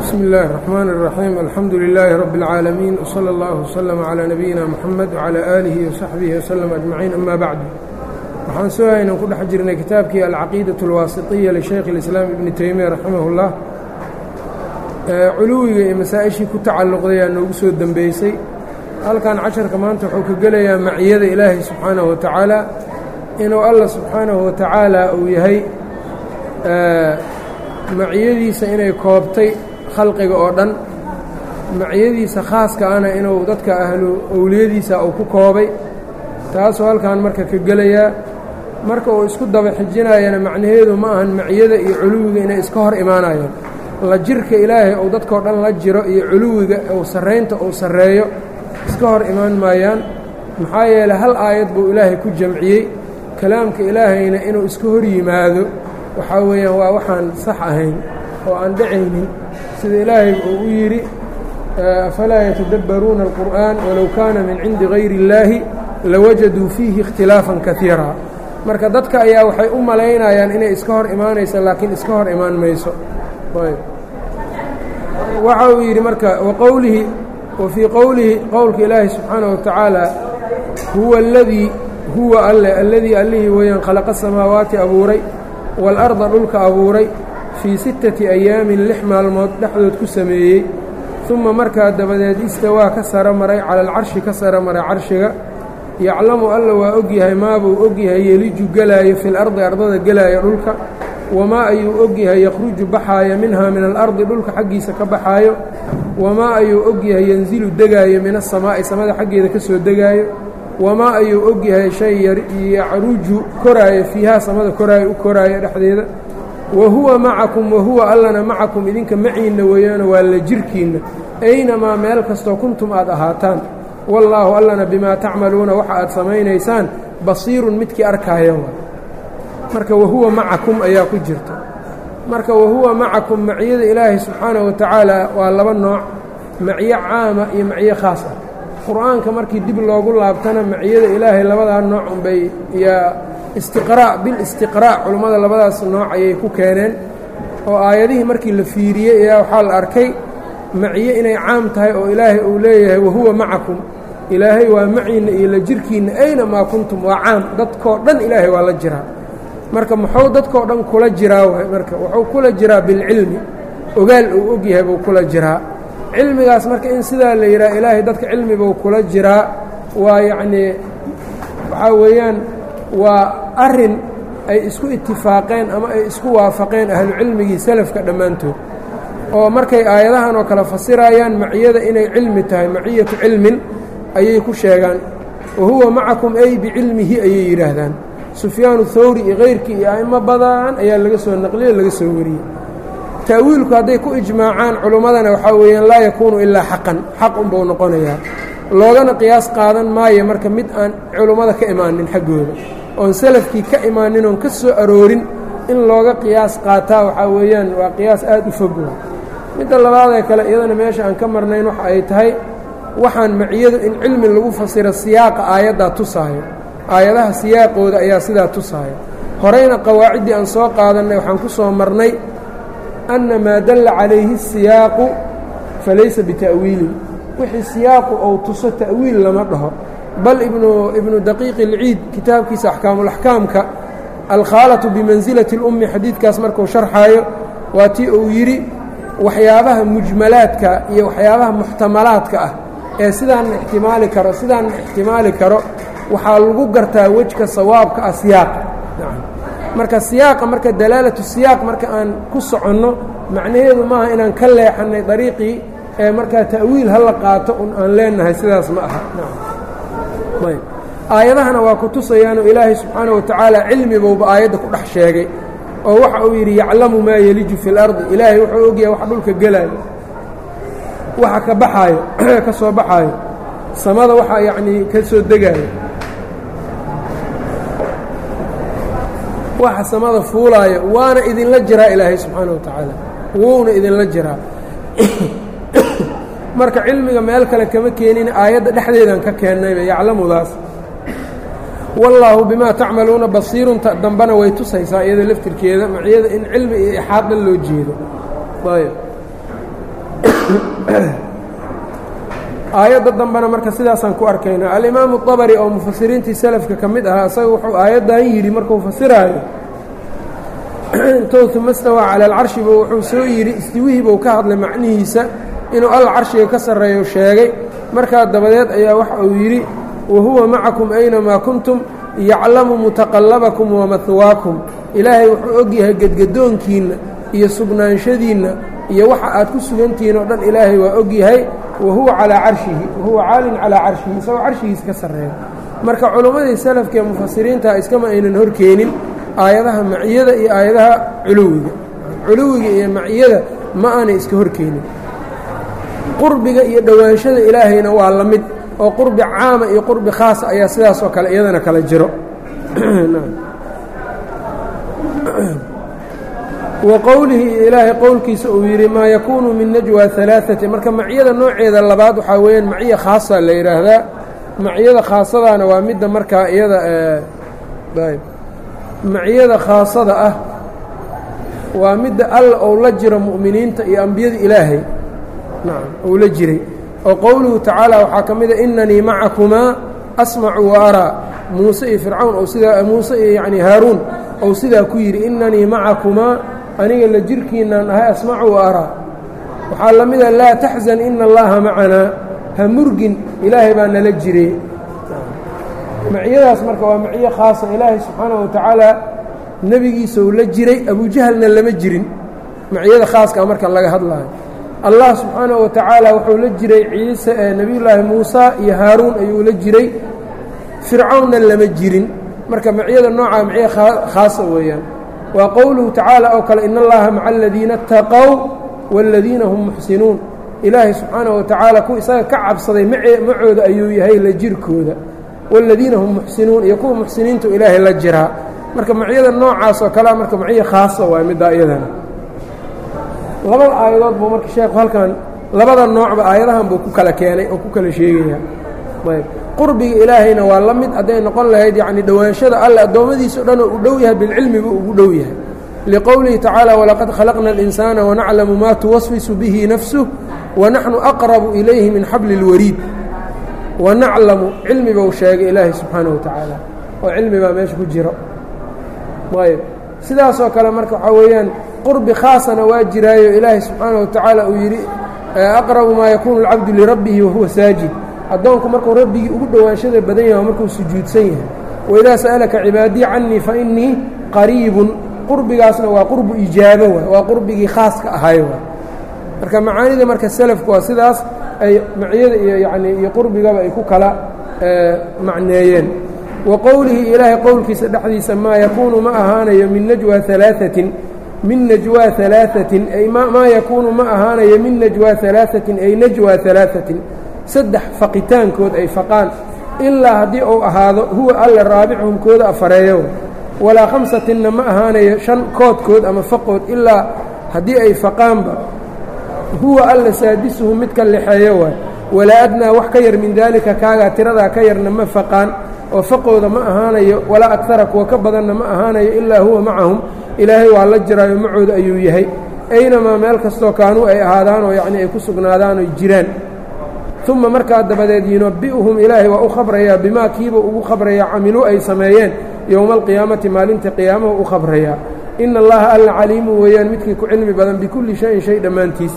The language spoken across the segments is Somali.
bsmi اllahi الرحmn الرaxيim alxamdu لilaahi rab اlcaalamiin wslى اllah wslm عlى nabiyina mxamed wعlى aalihi وsaxbihi wslm ajmaciin ama bacdu waxaan soo haynan ku dhex jirnay kitaabkii alcaqiidaة اlwaasiطiya lishaykh اlislaam ibni teymiya raximah اllah culuwiga iyo masaa-ishii ku tacalluqday aa noogu soo dembeysay halkan casharka maanta wuxuu ka gelayaa maciyada ilaahay subxaanaه wa tacaala inuu allah subxaanahu wa tacaala uu yahay maciyadiisa inay koobtay khalqiga oo dhan maciyadiisa khaaska ana inuu dadka ahlu owliyadiisa uu ku koobay taasuu halkan marka ka gelayaa marka uu isku daba xijinayana macnaheedu ma ahan maciyada iyo culuwiga inay iska hor imaanayaan la jirka ilaahay uu dadkao dhan la jiro iyo culuwiga uu sarraynta uu sarreeyo iska hor imaan maayaan maxaa yeeley hal aayad buu ilaahay ku jamciyey kalaamka ilaahayna inuu iska hor yimaado waxaa weeyaan waa waxaan sax ahayn oo aan dhacaynin sida ilaahay uu u yidhi afalaa yatadabbaruuna alqur'aan walow kaana min cindi gayri اllaahi lawajaduu fiihi ikhtilaafan kaiira marka dadka ayaa waxay u malaynayaan inay iska hor imaanaysa laakiin iska hor imaan mayso waxa uu yidhi marka waqowlihi wa fii qowlihi qowlka ilaahi subxaanaه wa tacaala huwa اladii huwa alle alladii allihii weeyaan khalaqa samaawaati abuuray waalarda dhulka abuuray fii sittati ayaamin lix maalmood dhexdood ku sameeyey uma markaa dabadeed istawaa ka saro maray cala alcarshi ka saro maray carshiga yaclamu alla waa ogyahay maabuu ogyahay yeliju gelaayo fi lardi ardada gelaayo dhulka wamaa ayuu ogyahay yakhruju baxaaya minhaa min alardi dhulka xaggiisa ka baxaayo wamaa ayuu ogyahay yanzilu degaayo min asamaa'i samada xaggeeda ka soo degaayo wamaa ayuu ogyahay shay yacruju koraayo fiihaa samada koraayo u koraayo dhexdeeda wa huwa macakum wa huwa allana macakum idinka maciinna weeyaano waa la jirkiinna aynamaa meel kastoo kuntum aad ahaataan wallaahu allana bimaa tacmaluuna waxa aad samaynaysaan basiirun midkii arkaaya marka wahuwa macakum ayaa ku jirta marka wahuwa macakum maciyada ilaahay subxaanahu wa tacaala waa laba nooc maciyo caama iyo maciyo khaas ah qur-aanka markii dib loogu laabtana maciyada ilaahay labadaa nooc unbay yaa istiqraa' bilistiqraa' culummada labadaas nooc ayay ku keeneen oo aayadihii markii la fiiriyey ayaa waxaa la arkay maciyo inay caam tahay oo ilaahay uu leeyahay wahuwa macakum ilaahay waa maciinna iyo la jirkiinna aynamaa kuntum waa caam dadkoo dhan ilaahay waa la jiraa marka muxuu dadkoo dhan kula jiraa waay marka wuxuu kula jiraa bilcilmi ogaal uu og yahay buu kula jiraa cilmigaas marka in sidaa la yidhaha ilaahay dadka cilmibuu kula jiraa waa yacnii waxaa weeyaan waa arrin ay isku itifaaqeen ama ay isku waafaqeen ahlucilmigii salafka dhammaantood oo markay aayadahan oo kale fasirayaan maciyada inay cilmi tahay maciyatu cilmin ayay ku sheegaan wa huwa macakum ay bicilmihi ayay yidhaahdaan sufyaanu thawri iyo kayrkii iyo a'imo badan ayaa laga soo naqliye laga soo wariyey ta'wiilku hadday ku ijmaacaan culummadana waxaa weeyaan laa yakuunu ilaa xaqan xaq unbuu noqonayaa loogana qiyaas qaadan maayo marka mid aan culummada ka imaanin xaggooda oon salafkii ka imaanin oon ka soo aroorin in looga qiyaas qaataa waxaa weeyaan waa qiyaas aad u fog midda labaadee kale iyadana meesha aan ka marnayn waxa ay tahay waxaan maciyadu in cilmi lagu fasiro siyaaqa aayaddaa tusaayo aayadaha siyaaqooda ayaa sidaa tusaaya horeyna qawaaciddii aan soo qaadannay waxaan ku soo marnay anna maa dalla calayhi siyaaqu falaysa bita'wiilin wixii siyaaqu ou tuso ta'wiil lama dhaho bal ibnu ibnu daqiiqi ilciid kitaabkiisa axkaamulaxkaamka alkhaalatu bimansilati اlummi xadiidkaas markuu sharxaayo waa tii uu yidhi waxyaabaha mujmalaadka iyo waxyaabaha muxtamalaadka ah ee sidaanna ixtimaali karo sidaanna ixtimaali karo waxaa lagu gartaa wejka sawaabka ah siyaaqa marka siyaaqa marka dalaalatu siyaaq marka aan ku soconno macnaheedu maaha inaan ka leexannay dariiqii ee markaa ta'wiil ha la qaato un aan leenahay sidaas ma aha ayb aayadahana waa ku tusayaanoo ilaahay subxaana wa tacaala cilmibowba aayadda ku dhex sheegay oo waxa uu yidhi yaclamu maa yeliju fi اlardi ilaahay wuxuu ogyahay wax dhulka gelaayo waxa ka baxaayo ka soo baxaayo samada waxa yacnii ka soo degaayo waxa samada fuulaayo waana idinla jiraa ilaahay subxaana wa tacaala wuuna idinla jiraa marka cilmiga meel kale kama keenin aayadda dhexdeedan ka keennayba yaclamudaas wallaahu bimaa tacmaluuna basiirunta dambena way tusaysaa iyada laftirkeeda maciyada in cilmi iyo ixaadda loo jeedo ayb aayadda dambena marka sidaasaan ku arkayna alimaamu dabari oo mufasiriintii salafka ka mid ahaa isaga wuxuu aayaddan yidhi markuu fasiraayo intou uma stawaa cala alcarshiba wuxuu soo yidhi istiwihiibuu ka hadlay macnihiisa inuu alla carshiga ka sarreeyo sheegay markaa dabadeed ayaa waxa uu yidhi wa huwa macakum aynamaa kuntum yaclamu mutaqallabakum wa mahwaakum ilaahay wuxuu og yahay gedgadoonkiinna iyo sugnaanshadiinna iyo waxa aad ku sugantihiin oo dhan ilaahay waa og yahay wa huwa calaa carshihi wahuwa caalin calaa carshihi isagoo carshigiisa ka sarreeya marka culummadii salafka ee mufasiriinta iskama aynan horkeenin aayadaha maciyada iyo aayadaha culuwiga culuwiga iyo maciyada ma aanay iska horkeenin qurbiga iyo dhowaanshada ilaahayna waa la mid oo qurbi caama iyo qurbi khaasa ayaa sidaas oo kale iyadana kala jiro wa qowlihi ilaahay qowlkiisa uu yidhi maa yakuunu min najwa alaaati marka maciyada nooceeda labaad waxaa weeyaan maciya khaasa la yidhaahdaa maciyada khaasadaana waa midda markaa iyada maciyada khaasada ah waa midda alla ou la jiro mu'miniinta iyo ambiyada ilaahay nacam ou la jiray oo qowluhu tacaala waxaa ka mida inanii macakumaa asmacu wa araa muuse iyo fircawn ou sidaa muuse iyo yacni haaruun ou sidaa ku yidhi inanii macakumaa aniga la jirkiinaan ahay asmacu wa araa waxaa la mida laa taxzan ina allaha macanaa ha murgin ilaahay baa nala jire maciyadaas marka waa maciyo khaasa ilaahay subxaanahu wa tacaala nebigiisa uu la jiray abujahalna lama jirin maciyada khaaskaa marka laga hadlaayo allah subxaanahu wa tacaala wuxuu la jiray ciise ee nebiyullaahi muusa iyo haaruun ayuu la jiray fircawnna lama jirin marka maciyada noocaa maciyo khaasa weeyaan waa qowluhu tacaala oo kale in allaha maca aladiina ataqow waaladiina hum muxsinuun ilaahay subxaanahu wa tacaala kuwa isaga ka cabsaday macooda ayuu yahay la jirkooda waaladiina hum muxsinuun iyo kuwa muxsiniintu ilaahay la jiraa marka macyada noocaas oo kalea marka maciyo khaasa waay middaa iyadana labada aayadood buu marka sheekhu halkan labada noocba aayadahan buu ku kala keenay oo ku kala sheegaya ayb qurbiga ilaahayna waa la mid hadday noqon lahayd yacni dhowaanshada alle addoommadiisa o dhan oo u dhow yahay bilcilmi buu ugu dhow yahay liqowlihi tacaala walaqad khalaqna اlinsaana wanaclamu maa tuwaswisu bihi nafsuh wanaxnu aqrabu ilayhi min xabli اlwariid wanaclamu cilmi buu sheegay ilaahay subxaanahu wa tacaala oo cilmi baa meesha ku jiro ayb sidaasoo kale marka waxaa weeyaan qurbi khaasana waa jiraayo ilaahay subxaanahu wa tacaala uu yidhi aqrabu maa yakuunu اlcabdu lirabbihi wahuwa saajid addoonku markuu rabbigii ugu dhowaanshada badan yahay markuu sujuudsan yahay waidaa sa'alaka cibaadii canii fa innii qariibun qurbigaasna waa qurbu ijaabo waay waa qurbigii khaaska ahay waay marka macaanida marka selafku waa sidaas ay maciyada iyo yacnii iyo qurbigaba ay ku kala macneeyeen wa qowlihi ilaahay qowlkiisa dhexdiisa maa yakuunu ma ahaanayo min najwa alaaثatin min najwaa alaaثatin ay maa yakuunu ma ahaanayo min najwaa alaaثatin ay najwa alaaثatin saddex faqitaankood ay faqaan ilaa haddii uu ahaado huwa alle raabichum kooda afareeyo walaa khamsatinna ma ahaanayo shan koodkood ama faqood ilaa haddii ay faqaanba huwa alla saadisuhu midka lexeeyo waay walaa adnaa wax ka yar min daalika kaagaa tiradaa ka yarna ma faqaan oo faqooda ma ahaanayo walaa agara kuwa ka badanna ma ahaanayo ilaa huwa macahum ilaahay waa la jiraayo macooda ayuu yahay aynamaa meel kastoo kaanuu ay ahaadaanoo yacnii ay ku sugnaadaan oy jiraan uma markaa dabadeed yunabi'uhum ilaahay waa u khabrayaa bimaa kiiba ugu khabrayaa camiluu ay sameeyeen yowma alqiyaamati maalinta qiyaamahu u khabrayaa ina allaha alla caliimu weeyaan midkii ku cilmi badan bikulli shayin shay dhammaantiis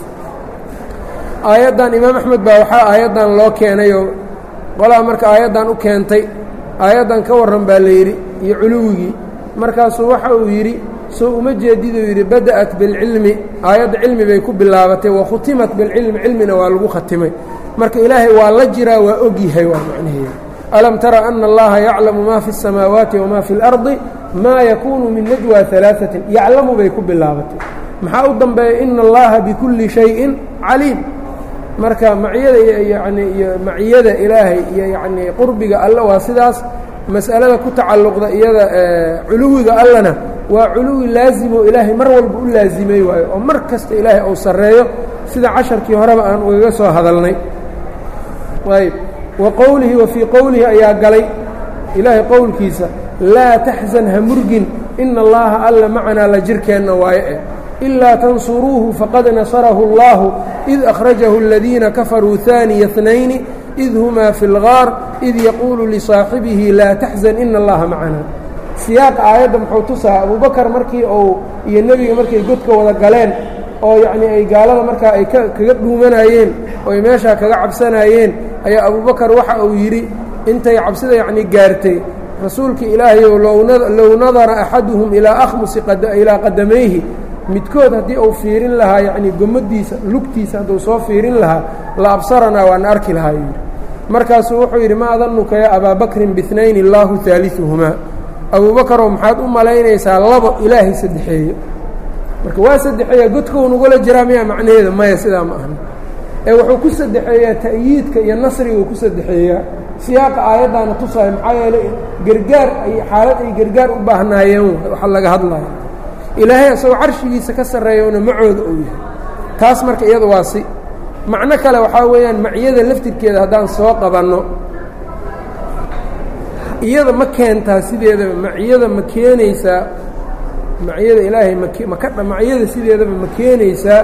aayaddan imaam axmed baa waxaa aayaddan loo keenayoo qolaa marka aayaddan u keentay aayaddan ka warran baa layidhi iyo culuwigii markaasuu waxa uu yidhi soo uma jeediduu yidhi bada'at bilcilmi aayadda cilmi bay ku bilaabatay wa khutimat bilcilmi cilmina waa lagu khatimay marka ilaahay waa la jiraa waa og yahay waa macnaheeda alam tara ana allaha yaclamu maa fi الsamaawaati wamaa fi اlardi maa yakuunu min najwa alaaثatin yaclamu bay ku bilaabatay maxaa u dambeeya ina allaha bikulli shayin caliim marka maciyada yani iyo maciyada ilaahay iyo yacnii qurbiga alle waa sidaas mas'alada ku tacalluqda iyada culuwiga allena waa culuwi laazimo ilaahay mar walba u laazimay waayo oo mar kasta ilaahay uu sarreeyo sida casharkii horeba aan ugaga soo hadalnay ayb wa qowlihi wa fii qowlihi ayaa galay ilaahay qowlkiisa laa taxzan ha murgin ina allaha alla macanaa la jirkeenna waaye eh ilaa tansuruuhu faqad nasarahu اllahu id akhrajahu اladiina kafaruu ثaaniya اثnayni id humaa fi اlgaar id yaquulu lisaaxibihi laa taxzan ina allaha macana siyaaqa aayadda muxuu tusaa abubakar markii uu iyo nebiga markay godka wada galeen oo yacnii ay gaalada markaa ay kaga dhuumanayeen oo ay meeshaa kaga cabsanayeen ayaa abubakar waxa uu yidhi intay cabsida yacnii gaartay rasuulka ilaahayow low nadara axaduhum ilaa akhmusi ilaa qadamayhi midkood haddii uu fiirin lahaa yacnii gomadiisa lugtiisa hadduu soo fiirin lahaa la absaranaa waana arki lahaa yidhi markaasuu wuxuu yidhi ma adanuka yaa abaa bakrin bihnayni allaahu haaliuhumaa abuubakaroo maxaad u malaynaysaa labo ilaahay saddexeeyo marka waa saddexeeya godkau nagula jiraa miyaa macnaheeda maya sidaa ma ahna ee wuxuu ku saddexeeyaa ta'yiidka iyo nasriguu ku saddexeeyaa siyaaqa aayaddaana tusaayo maxaa yeeley gargaar ay xaalad ay gargaar u baahnaayeen waxa laga hadlayo ilaahay isagoo carshigiisa ka sarreeyona macooda uu yahay taas marka iyada waa si macno kale waxaa weeyaan macyada laftirkeeda haddaan soo qabanno iyada ma keentaa sideedaba macyada ma keenaysaa macyada ilaahay maka macyada sideedaba ma keenaysaa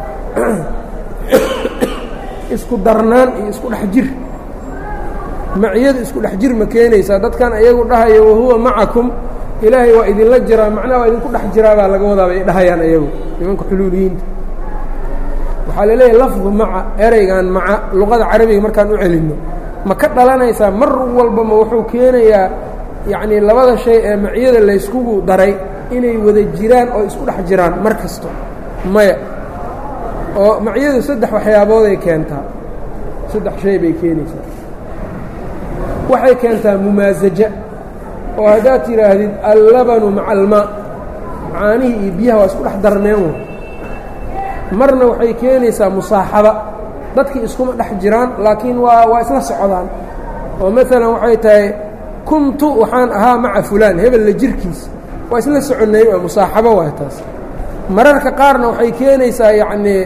isku darnaan iyo isku dhex jir macyada isku dhex jir ma keenaysaa dadkan ayagu dhahayo wahuwa macakum ilaahay waa idinla jiraa macnaha waa idinku dhex jiraa baa laga wadaa bay dhahayaan ayagu nimanka xuluuliyiinta waxaa la leeyahay lafdu maca ereygan maca luqada carabiga markaan u celinno ma ka dhalanaysaa mar walba ma wuxuu keenayaa yacnii labada shay ee macyada layskugu daray inay wada jiraan oo isku dhex jiraan mar kasto maya oo macyadu saddex waxyaabooday keentaa saddex shay bay keenaysaa waxay keentaa mumaasaja oo haddaad tidhaahdid allabanu maca almaa macaanihii iyo biyaha waa isku dhex darneen w marna waxay keenaysaa musaaxaba dadkii iskuma dhex jiraan laakiin waa waa isla socdaan oo maalan waxay tahay kuntu waxaan ahaa maca fulaan hebel la jirkiis waa isla soconnay waa musaaxabo waay taas mararka qaarna waxay keenaysaa yacnii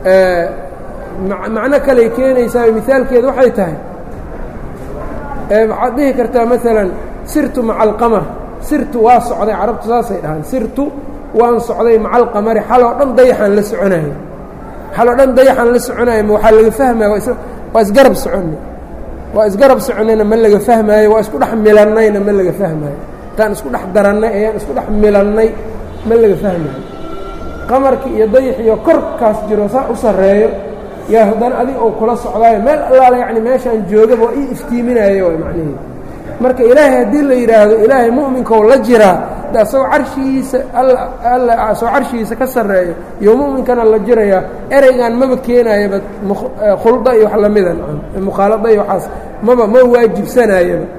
macno kaley keenaysaa mihaalkeeda waxay tahay waxaad dhihi kartaa maalan sirtu maca alqamar sirtu waa socday carabtu saasay dhahaan sirtu waan socday maca alqamari xaloo dhan dayaxaan la soconayo xaloo dhan dayaxaan la soconayo ma waxaa laga fahmaya waa isgarab soconnay waa isgarab soconnayna ma laga fahmaayo waa isku dhex milannayna ma laga fahmaayo intaan isku dhex darannay ayaan isku dhex milannay ma laga fahmaayo qamarkii iyo dayaxiyo korkaas jiro saa u sarreeyo yaa haddana adig ou kula socdaayo meel allaala yacni meeshaan joogaba waa ii iftiiminaayo waa macnaheedu marka ilaahay haddii la yidhaahdo ilaahay mu'minkou la jiraa de asagoo carshigiisa alla asagoo carshigiisa ka sarreeyo iyo mu'minkana la jirayaa ereygan maba keenayaba khulda iyo wax lamida mukhaalada iyo waxaas maba ma waajibsanayaba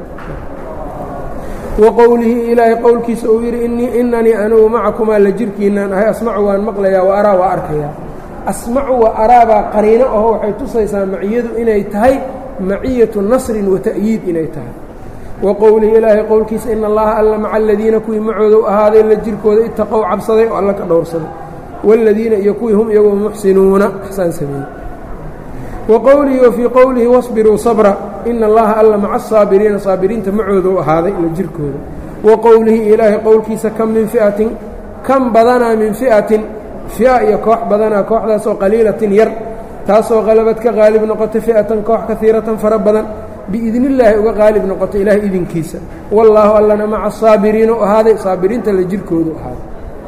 wa qowlihi ilaahay qowlkiisa uu yidhi innii inanii anugu macakumaa la jirkiinaan ahay asmacu waan maqlayaa wa araa waa arkayaa asmacu wa araabaa qariino aho waxay tusaysaa maciyadu inay tahay maciyatu nasrin wa ta'yiid inay tahay wa qowlihi ilaahay qowlkiisa ina allaha alla maca aladiina kuwii macoodow ahaaday la jirkooda itaqow cabsaday oo alla ka dhowrsaday waaladiina iyo kuwii hum iyagoo muxsinuuna ixsaan sameeyey wa qowlihi wa fii qowlihi wasbiruu sabra ina allaha alla maca asaabiriina saabiriinta macoodow ahaaday la jirkooda wa qowlihi ilaahay qowlkiisa kam min fi'atin kam badanaa min fi'atin fi'a iyo koox badanaa kooxdaasoo qaliilatin yar taasoo qalabad ka qaalib noqotay fi'atan koox kaiiratan fara badan biidnillaahi uga qaalib noqotay ilaahay idinkiisa wallaahu allana maca asaabiriina u ahaaday saabiriinta la jirkoodu ahaaday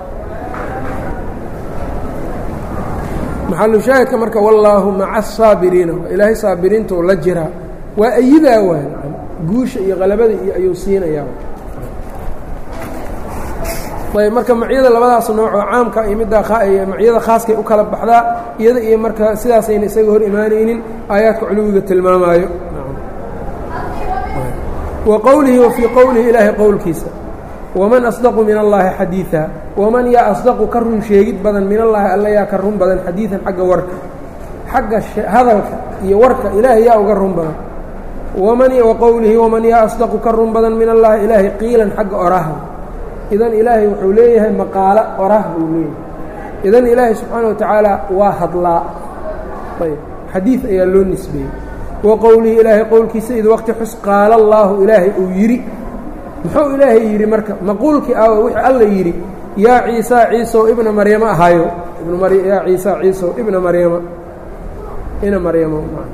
maxalu shaahidka marka wallaahu maca asaabiriina ilaahay saabiriintou la jiraa waa ayidaa waay guusha iyo qalabada iyo ayuu siinayaa ayb marka macyada labadaas nooc oo caamka iyo middaa macyada khaaskay u kala baxdaa iyada iyo marka sidaasayna isaga hor imaanaynin aayaadka culuwiga tilmaamaayo wa qowlihi wa fii qowlihi ilaahay qowlkiisa waman asdaqu min allaahi xadiiثa waman yaa asdaqu ka run sheegid badan min allaahi alla yaa ka run badan xadiiثan xagga warka xagga hadalka iyo warka ilaahay yaa uga run badan waman wa qowlihi waman yaa asdaqu ka run badan min allaahi ilaahay qiilan xagga oraha idan ilaahay wuxuu leeyahay maqaalo orah buu leeyahay idan ilaahay subxaana wa tacaala waa hadlaa ayb xadiid ayaa loo nisbeeyey wa qowlihi ilaahay qowlkiisa id waqti xus qaala allaahu ilaahay uu yidhi muxuu ilaahay yidhi marka maquulkii ah wixii alla yidhi yaa ciisa ciisow ibna maryamo ahaayo yaa ciisa ciisow ibna maryama ina maryamo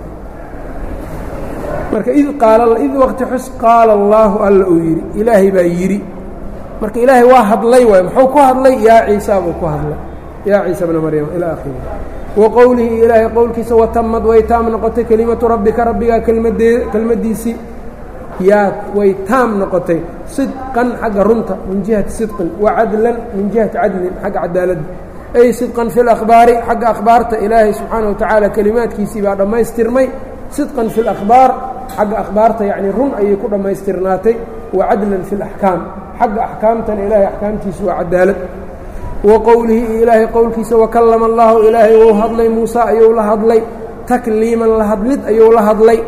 marka id qaala id waqti xus qaala allaahu alla uu yidhi ilaahay baa yidhi marka ilaahay waa hadlay waay muxuu ku hadlay yaa ciisa buu ku hadlay yaa ciisa bna maryama ilaa akhirihi wa qowlihi ilaahay qowlkiisa watamad way taam noqotay kelimatu rabbika rabbigaa kelmadee kelmaddiisii yaa way taam noqotay sidqan xagga runta min jihati sidqin wa cadlan min jihati cadlin xagga cadaaladda ay sidqan fi lakhbaari xagga akhbaarta ilaahay subxaana wa tacaala kelimaadkiisii baa dhammaystirmay sidqan fi lakhbaar xagga akhbaarta yacnii run ayay ku dhammaystirnaatay wa cadlan fi laxkaam xagga axkaamtana ilaahay axkaamtiisu waa cadaalad wa qowlihi iyo ilaahay qowlkiisa wakallama allaahu ilaahay wou hadlay muuse ayuu la hadlay takliiman la hadlid ayuu la hadlay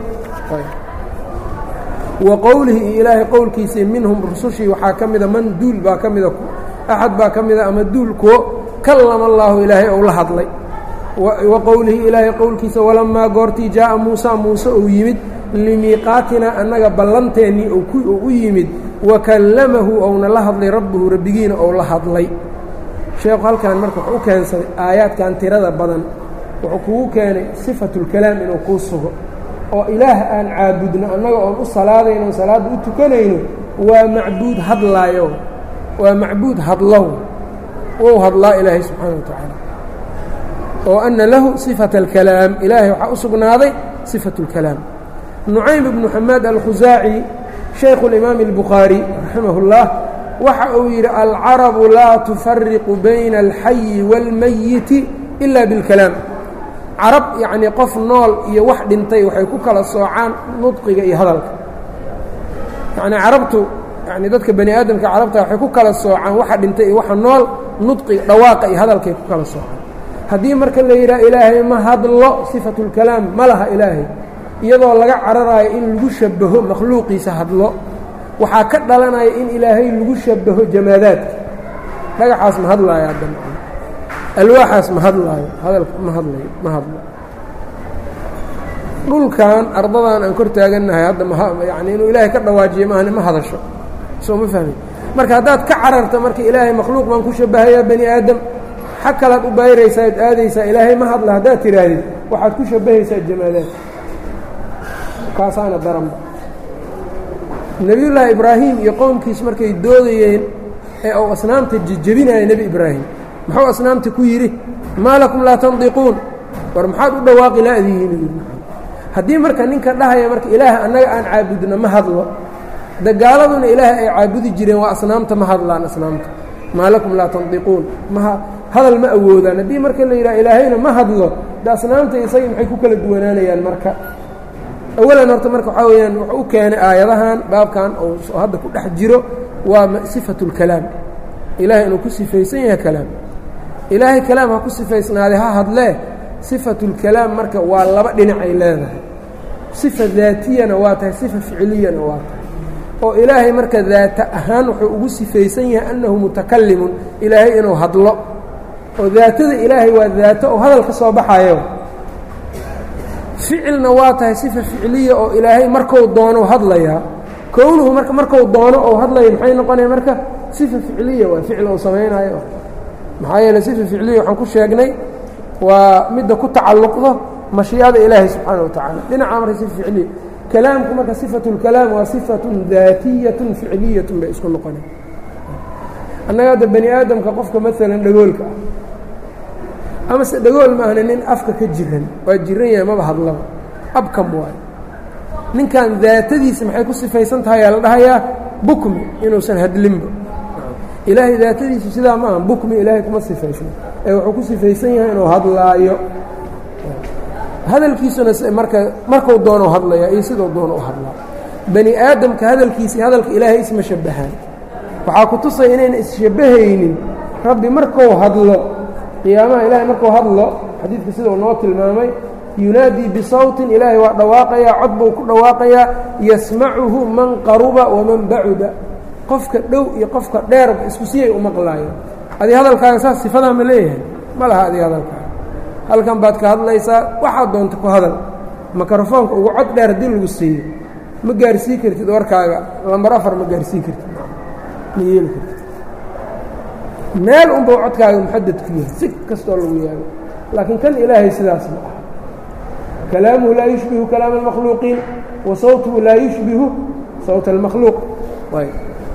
wa qowlihi iyo ilaahay qowlkiisa minhum rusushii waxaa ka mida man duul baa ka mida axad baa ka mida ama duulkuwo kallama allaahu ilaahay ou la hadlay wa qowlihi ilaahay qowlkiisa walamaa goortii jaa'a muusa muuse uu yimid limiiqaatinaa annaga ballanteennii uu u yimid wa kallamahu ouna la hadlay rabbuhu rabbigiina ou la hadlay sheekhu halkan marka wuxuu u keensaday aayaadkan tirada badan wuxuu kugu keenay sifatulkalaam inuu kuu sugo oo ilaah aan caabudno annaga oon u salaadayno salaadda u tukanayno waa macbuud hadlaayo waa macbuud hadlow wou hadlaa ilaahay subxaana wa tacaala oo ana lahu sifata alkalaam ilaahay waxaa u sugnaaday sifatu اlkalaam nucaym ibnu xamaad alkhusaaci shaykhu اlimaami اlbukhaari raximah اllah waxa uu yidhi alcarabu laa tufariqu bayna alxayi wاlmayiti ila biاlkalaam carab yacnii qof nool iyo wax dhintay waxay ku kala soocaan nudqiga iyo hadalka yacnii carabtu yani dadka bani aadamka carabta waxay ku kala soocaan waxa dhintay iyo waxa nool nudqiga dhawaaqa iyo hadalkay ku kala soocaan haddii marka la yidhaha ilaahay ma hadlo sifatulkalaam ma laha ilaahay iyadoo laga cararaayo in lagu shabaho makhluuqiisa hadlo waxaa ka dhalanaya in ilaahay lagu shabaho jamaadaadka dhagaxaas ma hadlaayo hadda alwaaxaas ma hadlaayo hadalka ma hadlayo ma hadlo dhulkan ardadan aan kor taagannahay hadda myani inuu ilaahay ka dhawaajiyo maahane ma hadasho soo ma fahmi marka haddaad ka cararta marka ilaahay makhluuq baan ku shabahayaa bani aadam xag kalaad u bayraysaa ad aadaysaa ilaahay ma hadla haddaad tidhaahdid waxaad ku shabahaysaa jamaadaad kaasaana daranba nebiyullaahi ibraahim iyo qowmkiis markay doodayeen ee uu asnaamta jejebinaya nebi ibraahim muxuu asnaamta ku yidhi maa lakum laa tandiquun war maxaad u dhawaaqi laadihiin haddii marka ninka dhahaya marka ilaah annaga aan caabudno ma hadlo dagaaladuna ilaah ay caabudi jireen waa asnaamta ma hadlaan asnaamta maa lakum laa tandiquun ma hadal ma awoodaan haddii marka la yidhaha ilaahayna ma hadlo de asnaamta isagii maxay ku kala duwanaanayaan marka awalan horta marka waxaa weeyaan wuxuu u keenay aayadahan baabkan oo hadda ku dhex jiro waa sifatu اlkalaam ilahay inuu ku sifaysan yahay kalaam ilaahay kalaam ha ku sifaysnaaday ha hadlee sifatu اlkalaam marka waa laba dhinac ay leedahay sifa daatiyana waa tahay sifa ficiliyana waa tahay oo ilaahay marka daata ahaan wuxuu ugu sifaysan yahay annahu mutakalimun ilaahay inuu hadlo oo daatada ilaahay waa daato oo hadal ka soo baxayo ficilna waa tahay sifa ficiliya oo ilaahay marku doono hadlayaa kownuhu marka marku doono ou hadlaya maxay noqonaya marka sifa ficiliya waa ficil ou samaynayo maxaa yeele sifa ficiliya waxaan ku sheegnay waa midda ku tacalluqdo mashiicada ilaahay subxaana wa tacaala dhinaca marka sifa ficiliya kalaamku marka sifatu اlkalaam waa sifatun daatiyatun ficiliyatun bay isku noqonay annaga hadda bani aadamka qofka maalan dhagoolka ah amase dhagool maahna nin afka ka jiran waa jiran yahay maba hadlaba abkam waayo ninkan daatadiisa maxay ku sifaysan tahay yaa la dhahayaa bukmi inuusan hadlinba ilaahay daatadiisu sidaa ma aha bukmi ilaahay kuma sifaysna ee wuxuu ku sifaysan yahay inuu hadlaayo hadalkiisuna marka marku doono hadlaya iyo siduu doono u hadlaa bani aadamka hadalkiisii hadalka ilaahay isma shabahaan waxaa ku tusaya inayna isshabahaynin rabbi markuu hadlo qiyaamaha ilaahay markuu hadlo xadiidka sidau noo tilmaamay yunaadii bisawtin ilaahay waa dhawaaqayaa cod buu ku dhawaaqayaa yasmacuhu man qaruba waman bacuda qofka dhow iyo qofka dheerba isku siyay u maqlaayeen adi hadalkaaga saas sifadaa ma leeyahay ma laha adi hadalkaaga halkan baad ka hadlaysaa waxaad doonta ku hadal mikrofoonka ugu cod dheer haddii lagu siiyo ma gaarsii kartid warkaaga lambar afar ma gaarsii kartid ma yeeli kartid meel unbau codkaaga muxadad ku yahay si kastoo lagu yaago laakiin kan ilaahay sidaas ma aha kalaamuhu laa yushbihu kalaama اlmakhluuqiin wa sawtuhu laa yushbihu sawta اlmakhluuq ayb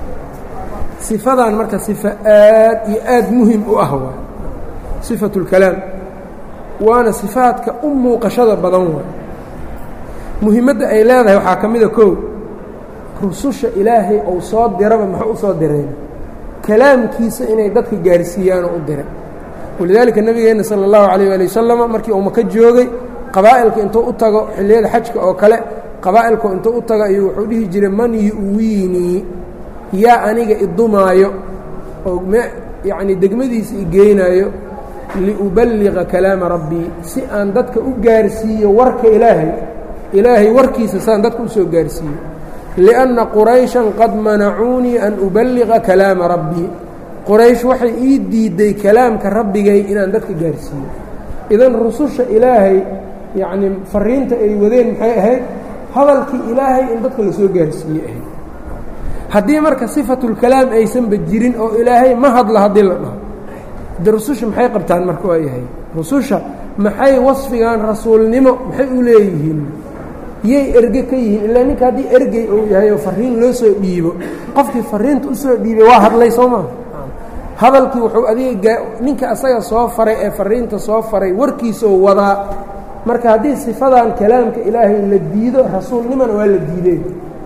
sifadan marka sifa aad iyo aad muhim u ah waay sifatu اlkalaam waana sifaadka u muuqashada badan waay muhimadda ay leedahay waxaa ka mida kow rususha ilaahay ou soo diraba muxuu u soo direen kalaamkiisa inay dadka gaarsiiyaanoo u diray walidaalika nebigeenna sala allahu calayh waali wasalam markii uu maka joogay qabaa'ilka intuu u tago xilliyada xajka oo kale qabaa'ilku intuu u tago ayuu wuxuu dhihi jiray man yu'wiinii yaa aniga idumaayo oo yacnii degmadiisa i geynaayo liuballiqa kalaama rabbii si aan dadka u gaarsiiyo warka ilaahay ilaahay warkiisa saan dadka u soo gaarsiiyo lianna qurayshan qad manacuunii an uballiqa kalaama rabbii qoraysh waxay ii diidday kalaamka rabbigay inaan dadka gaarsiiyo idan rususha ilaahay yacnii fariinta ay wadeen maxay ahayd hadalkii ilaahay in dadka lasoo gaarsiiye ahayd haddii marka sifatulkalaam aysanba jirin oo ilaahay ma hadla haddii la dhaho de rususha maxay qabtaan marka waa yahay rususha maxay wasfigan rasuulnimo maxay u leeyihiin yay erge ka yihiin ilaa ninka haddii ergey uu yahay oo fariin loo soo dhiibo qofkii fariinta u soo dhiibay waa hadlay soo maa hadalkii wuxuu adiga ninka asaga soo faray ee fariinta soo faray warkiisoo wadaa marka haddii sifadan kalaamka ilaahay la diido rasuulnimona waa la diideen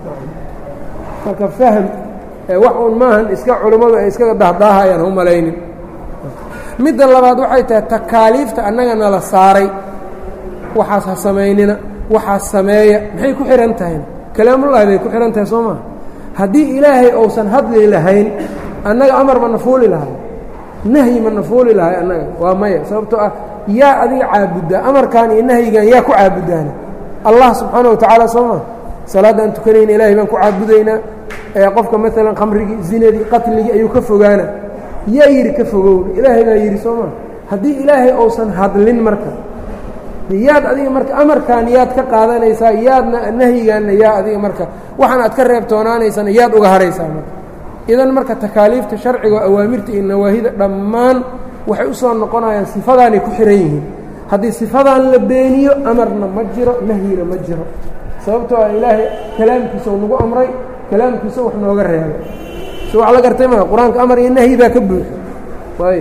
marka fahm wax uun maahan iska culummadu ay iskaga dahdaahayaan hu malaynin midda labaad waxay tahay takaaliifta annaga nala saaray waxaas ha samaynina waxaas sameeya maxay ku xihan tahayna kalaamullaahi bay ku xihan tahay soo maa haddii ilaahay ousan hadli lahayn annaga amar ma na fuuli lahay nahyi ma na fuuli lahay annaga waa maya sababtoo ah yaa adiga caabuddaa amarkan iyo nahyigan yaa ku caabuddaana allah subxaana wa tacaala soo maa salaadda aan tukanayna ilaahay baan ku caabudaynaa ee qofka maalan khamrigii zinadii qatligii ayuu ka fogaana yaa yidhi ka fogowna ilaahay baa yidhi soo maa haddii ilaahay ousan hadlin marka yaad adiga marka amarkan yaad ka qaadanaysaa yaadna nahyigaanna yaa adiga marka waxaan aad ka reebtoonaanaysana yaad uga haraysaa marka idan marka takaaliifta sharciga awaamirta iyo nawaahida dhammaan waxay u soo noqonayaan sifadaanay ku xihan yihiin haddii sifadan la beeniyo amarna ma jiro nahyina ma jiro sababtoo ah ilaahay kalaamkiisa uu nagu amray kalaamkiisa wax nooga reebay si wax la gartay maa qur-aanka amar iyo nahyi baa ka buuxo waay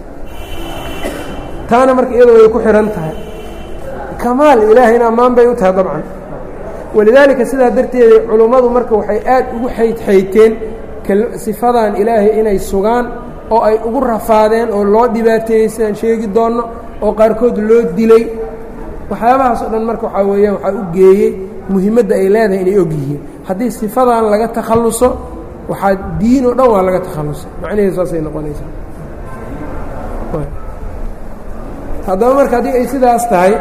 taana marka iyado way ku xihan tahay kamaal ilaahayna ammaan bay u tahay dabcan walidaalika sidaa darteeda culummadu marka waxay aad ugu xaydxayteen sifadan ilaahay inay sugaan oo ay ugu rafaadeen oo loo dhibaateeyey sidaan sheegi doonno oo qaarkood loo dilay waxyaabahaas oo dhan marka waxaa weeyaan waxaa u geeyey muhimadda ay leedahay inay og yihiin haddii sifadan laga takhalluso waxaa diin oo dhan waa laga takhallusay macnaheedu saasay noqonaysaa haddaba marka haddii ay sidaas tahay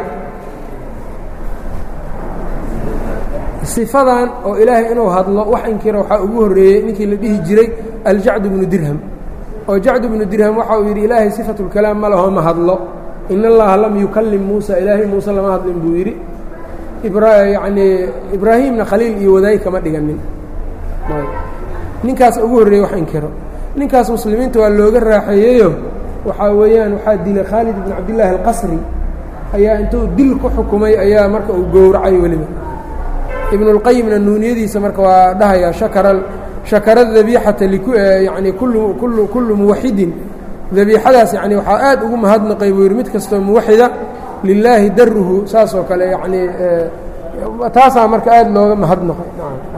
sifadan oo ilaahay inuu hadlo wax inkira waxaa ugu horreeyey ninkii la dhihi jiray aljacdu bnu dirham oo jacdu bnu dirham waxa uu yidhi ilaahay sifatulkalaam ma laho ma hadlo in allaha lam yukallim muusa ilaahay muuse lama hadlin buu yidhi yacnii ibraahimna khaliil iyo wadaay kama dhiganin ninkaas ugu horreeyey wax inkiro ninkaas muslimiinta waa looga raaxeeyeyo waxaa weeyaan waxaa dilay khaalid ibnu cabdillaahi alqasri ayaa intuu dil ku xukumay ayaa marka uu gowracay weliba ibnulqayimna nuuniyadiisa marka waa dhahayaa shakara shakara dabiixata yani kullu kullu kullu muwaxidin dabiixadaas yani waxaa aad ugu mahadnaqay buu yidhi mid kastoo muwaxida lilaahi daruhu saas oo kale yacnii taasaa marka aad looga mahadnaqay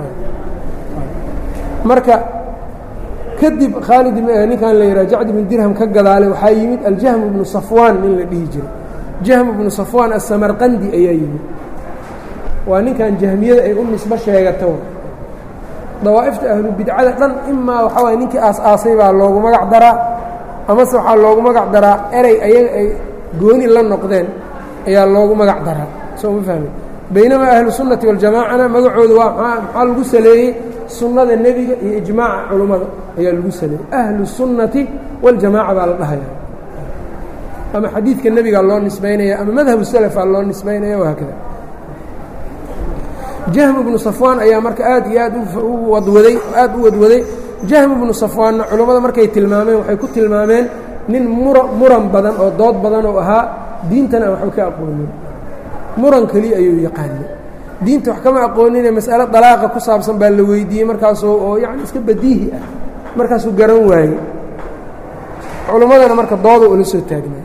marka kadib khaalid ninkan la yidhaha jacd ibnu dirham ka gadaalay waxaa yimid aljahmu ibnu safwaan nin la dhihi jiray jahmu ibnu safwaan asamarqandi ayaa yimid waa ninkan jahmiyada ay u nisbo sheegato dawaa'ifta ahlu bidcada dhan imaa waxaa waay ninkii aas-aasay baa loogu magac daraa amase waxaa loogu magac daraa erey ayaga ay gooni la noqdeen ayaa loogu magac daraa soo ma fahmi baynamaa ahlu sunnati waljamaacana magacooda waa maxaa lagu saleeyey sunnada nebiga iyo ijmaaca culummada ayaa lagu saleeyey ahlu sunnati waljamaaca baa la dhahaya ama xadiidka nebigaa loo nisbaynaya ama madhabu salafaa loo nisbaynaya wahaakada jahm ibnu safwaan ayaa marka aad iyo aad u wadwaday aad u wadwaday jahm ibnu safwaanna culammada markay tilmaameen waxay ku tilmaameen nin mura muran badan oo dood badan oo ahaa diintana aan waxba ka aqoonin muran keliya ayuu yaqaana diinta wax kama aqoonine mas'alo dalaaqa ku saabsan baa la weydiiyey markaasoo oo yacni iska badiihi ah markaasuu garan waayey culammadana marka dooda ula soo taagnay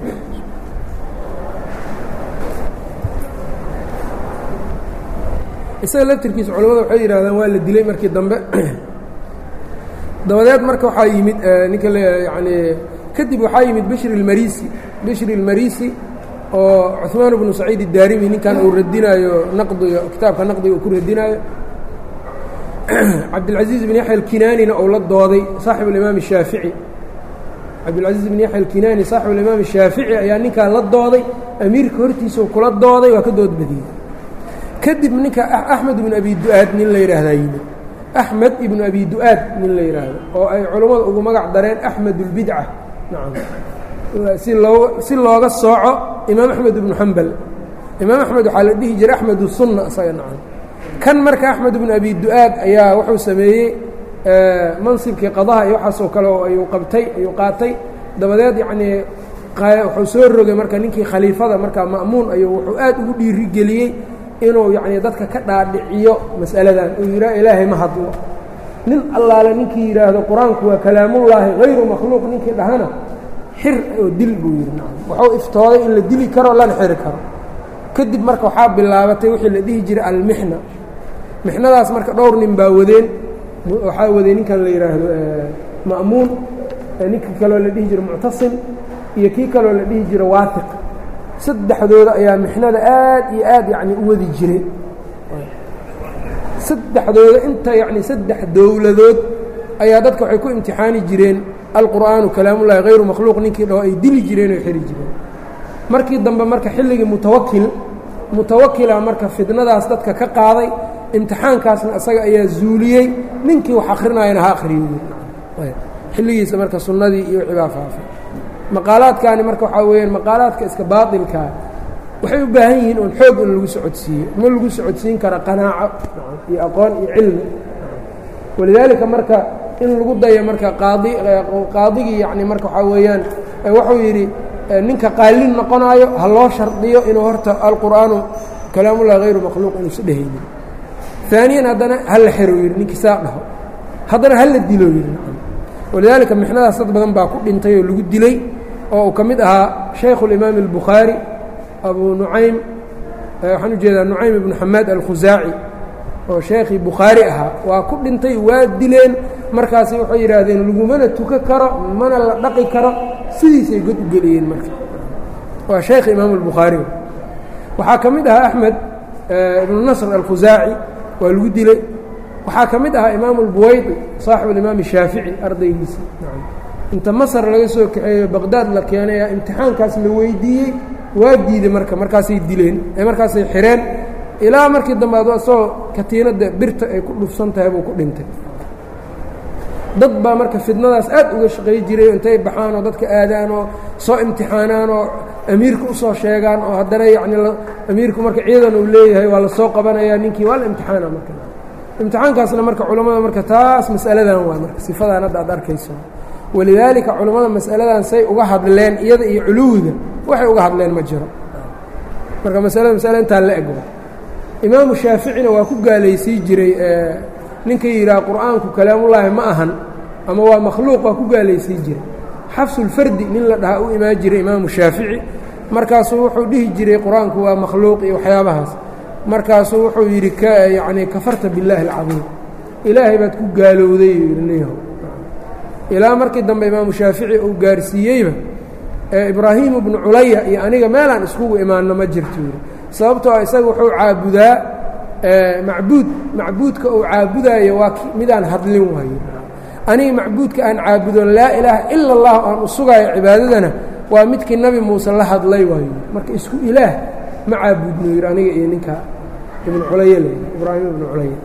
isaga laftirkiisa culamada waxay yidhahdaan waa la dilay markii dambe dabadeed marka waxaa yimid ninka l yani kadib waxaa yimid bishri اlmarisi bishri اlmarisi oo cuثmaan bnu saciid الdaarimi ninkan uu radinaayo naqdiga kitaabka naqdiga uu ku radinaayo cabdilcaزiiz bn yaxya alkinaanina ou la dooday saaxib اlimaam الshaafici cabdilcaزiiz bn yaxya alkinaani saaxib اlimaam الshaafici ayaa ninkaa la dooday amiirka hortiisau kula dooday waa ka dood badiyey kadib ninka axmed ibnu abi du-aad nin la yidhaahdaa yimid axmed ibnu abi du-aad nin la yidhaahdo oo ay culammada ugu magac dareen axmed اlbidca nacam si loo si looga sooco imaam axmed ibnu xambal imaam axmed waxaa la dhihi jiray axmed sunna isaga nacam kan marka axmed ibnu abi du-aad ayaa wuxuu sameeyey mansibkii qadaha iyo waxaasoo kale oo ayuu qabtay ayuu qaatay dabadeed yacnii wuxuu soo rogay marka ninkii khaliifada markaa ma'muun ayuu wuxuu aad ugu dhiirigeliyey inuu yacnii dadka ka dhaadhiciyo mas'aladan uu yidhaha ilaahay ma hadlo nin allaale ninkii yidhaahdo qur-aanku waa kalaamullaahi hayru makhluuq ninkii dhahana xir oo dil buu yidhi nacam wuxuu iftooday in la dili karo lana xiri karo kadib marka waxaa bilaabatay wixii la dhihi jiray almixna mixnadaas marka dhowr nin baa wadeen waxaa waday ninkan la yidhaahdo ma'muun ninka kaloo la dhihi jiro muctasim iyo kii kaloo la dhihi jiro waahiq saddexdooda ayaa mixnada aad iyo aad yacni u wadi jiray saddexdooda inta yacni saddex dowladood ayaa dadka waxay ku imtixaani jireen alqur'aanu kalaamullahi hayru makhluuq ninkii dhaho ay dili jireen oo xiri jireen markii dambe marka xilligii mutawakil mutawakila marka fidnadaas dadka ka qaaday imtixaankaasna isaga ayaa zuuliyey ninkii wax akhrinayana ha akhriyo xilligiisa marka sunnadii iyo wixii baa faafay maqaalaadkaani marka waxaa weeyaan maqaalaadka iska baatilkaa waxay u baahan yihiin un xoog in lagu socodsiiyo ma lagu socodsiin kara qanaaco iyo aqoon iyo cilmi walidaalika marka in lagu dayo marka qaadi qaadigii yacni marka waxaa weeyaan wuxuu yidhi ninka qaalin noqonaayo ha loo shardiyo inuu horta alqur'aanu kalaamullahi hayru makhluuq inuusa dhehaynin aaniyan haddana hala xero yidhi ninkii saa dhaho haddana hala dilo yidhi walidaalika mixnadaas dad badan baa ku dhintay oo lagu dilay oo uu ka mid ahaa shaykhu اlimaam الbukhaari abu nucaym waxaan u jeedaa nucaym ibnu xamaad alkhusaaci oo sheekhii bukhaari ahaa waa ku dhintay waa dileen markaasi waxay yidhaahdeen lagumana tuka karo mana la dhaqi karo sidiisay god u geliyeen marka waa sheekh imaam اlbukhaari waxaa ka mid ahaa axmed ibnu nasr alkhusaaci waa lagu dilay waxaa ka mid ahaa imaamu اlbuwaydi saaxibu alimaam الshaafici ardaygiisa inta masar laga soo kaxeeyo baqdaad la keenay aa imtixaankaas la weydiiyey waa diiday marka markaasay dileen markaasay xireen ilaa markii dambe ad asagoo katiinadda birta ay ku dhufsan tahay buu ku dhintay dad baa marka fidnadaas aad uga shaqay jiray intay baxaan oo dadka aadaan oo soo imtixaanaan oo amiirka usoo sheegaan oo haddana yacni amiirku marka ciidan uu leeyahay waa la soo qabanayaa ninkii waa la imtixaana marka imtixaankaasna marka culammada marka taas mas'aladan waa marka sifadan hadda aad arkayso walidaalika culammada mas'aladan say uga hadleen iyada iyo culuwiga waxay uga hadleen ma jiro marka masalada masale intaa la eg imaamu shaaficina waa ku gaalaysii jiray ninka yidhaha qur'aanku kalaamullaahi ma ahan ama waa makhluuq waa ku gaalaysii jiray xafsulfardi nin la dhahaa u imaan jiray imaamu shaafici markaasuu wuxuu dhihi jiray qur-aanku waa makhluuq iyo waxyaabahaas markaasuu wuxuu yidhi yani kafarta billaahi alcadiim ilaahay baad ku gaalowday yidhi ilaa markii dambe imaamu shaafici uu gaarsiiyeyba ibraahimu bnu culaya iyo aniga meelaan iskugu imaanno ma jirto yidhi sababtoo ah isaga wuxuu caabudaa macbuud macbuudka uu caabudaayo waa midaan hadlin waayo aniga macbuudka aan caabudo laa ilaaha ila اllah aan u sugaayo cibaadadana waa midkii nabi muuse la hadlay waayo marka isku ilaah ma caabudno yidhi aniga iyo ninka ibnu culaya l ibraahim ibnu culaya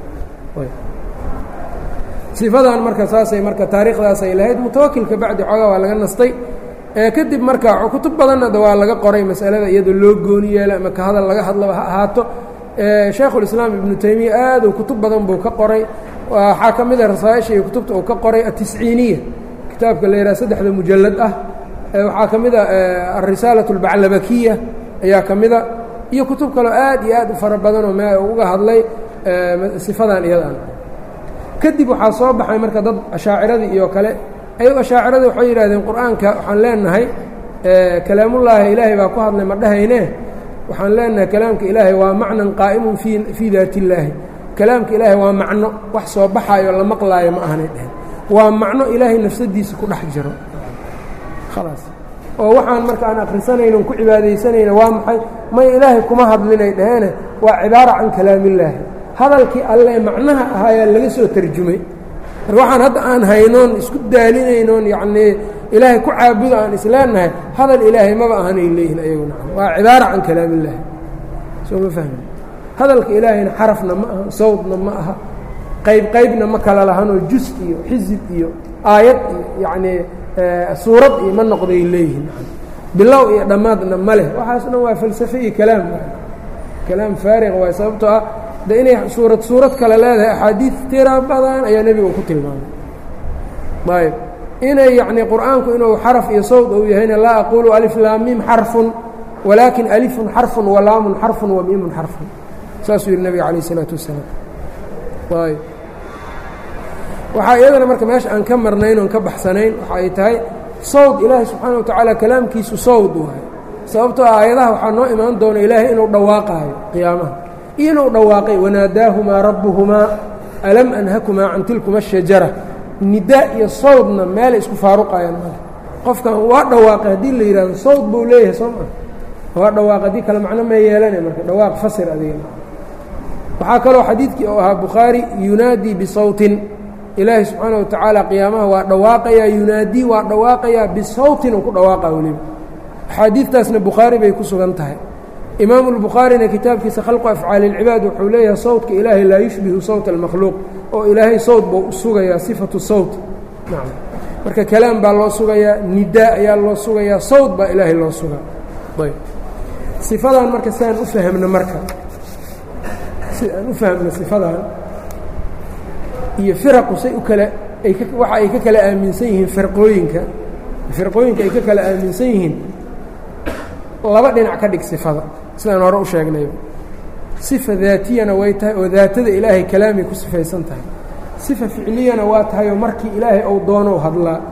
sifadan marka saasay marka taariikhdaasay lahayd mutawakilka bacdi xoogaa waa laga nastay kadib marka kutub badanna waa laga qoray masalada iyadoo loo gooni yeelo ama ka hadal laga hadlaba ha ahaato shaykhulislaam ibnu taymiya aaduu kutub badan buu ka qoray waxaa ka mid a rasaaisha iyo kutubta uu ka qoray atisciiniya kitaabka la yidhaha saddexda mujallad ah waxaa ka mid a alrisaalat اlbaclabakiya ayaa ka mida iyo kutub kaleo aad iyo aad u fara badanoo me uga hadlay sifadan iyadan kadib waxaa soo baxay marka dad ashaaciradii iyo kale ayago ashaaciradii waxay yidhahdeen qur-aanka waxaan leenahay kalaamullaahi ilaahay baa ku hadlay ma dhahayne waxaan leenahay kalaamka ilaahay waa macnan qaa'imun fii fii daati illaahi kalaamka ilaahay waa macno wax soo baxaayo la maqlaayo ma ahanay dheheen waa macno ilaahay nafsadiisa ku dhex jiro khalaas oo waxaan marka aan akhrisanaynon ku cibaadaysanayna waa maxay may ilaahay kuma hadlinay dhaheene waa cibaara can kalaamillaahi hadalkii alle macnaha ahaayaa laga soo tarjumay marka waxaan hadda aan haynoon isku daalinaynoon yacnii ilaahay ku caabudo aan isleenahay hadal ilaahay maba ahanay leeyihin ayaguna waa cibaara can kalaamillaahi soo ma fahmi hadalka ilaahayna xarafna ma aha sawdna ma aha qayb qaybna ma kala lahanoo jus iyo xisib iyo aayad iyo yacnii suurad iyo ma noqday leeyihin bilow iyo dhammaadna ma leh waxaas dhan waa falsafe iyo kalaam kalaam faariq waay sababtoo ah de inay suurad suurad kale leedahay axaadiid tira badan ayaa nebiga ku tilmaamay ayb inay yacnii qur'aanku inuu xaraf iyo sawd uu yahayna laa aqulu alif laamim xarfun walaakin alifun xarfun walaamun xarfun wa miimun xarfun saasuu yihi nebiga calayh isalaatu wasalaam ayb waxaa iyadana marka meesha aan ka marnayn oon ka baxsanayn waxa ay tahay sawd ilaahay subxaana wa tacaala kalaamkiisu sawd waayo sababtoo ah aayadaha waxaa noo imaan doona ilaahay inuu dhawaaqaayo qiyaamaha iyo inuu dhawaaqay wanaadaahumaa rabbuhumaa alam anhakumaa can tilkuma ashajara nidaa iyo sawdna meelay isku faaruqayaan male qofkan waa dhawaaqay haddii la yidhahdo sawd buu leeyahay soo maa waa dhawaaq haddii kale macno ma yeelanay marka dhawaaq fasir adiga waxaa kaloo xadiidkii oo ahaa bukhaari yunaadii bisawtin ilaahay subxaana wa tacaala qiyaamaha waa dhawaaqayaa yunaadii waa dhawaaqayaa bisawtin uu ku dhawaaqa weliba axaadiidtaasna bukhaari bay ku sugan tahay imaamu lbukhaarina kitaabkiisa khalqu afcaali اlcibaad wuxuu leeyahay sawtka ilaahay laa yushbihu sawta almakhluuq oo ilaahay sawt buu u sugayaa sifatu sawt nacam marka kalaam baa loo sugayaa nidaa ayaa loo sugayaa sawt baa ilaahay loo sugaa ayb sifadan marka si aan u fahmno marka si aan u fahmno sifadan iyo firaqu say u kala ay ka waxa ay ka kala aaminsan yihiin firqooyinka firqooyinka ay ka kala aaminsan yihiin laba dhinac ka dhig sifada sidaan hore u sheegnayba sifa daatiyana way tahay oo daatada ilaahay kalaamay ku sifaysan tahay sifa ficliyana waa tahay oo markii ilaahay ou doonou hadlaa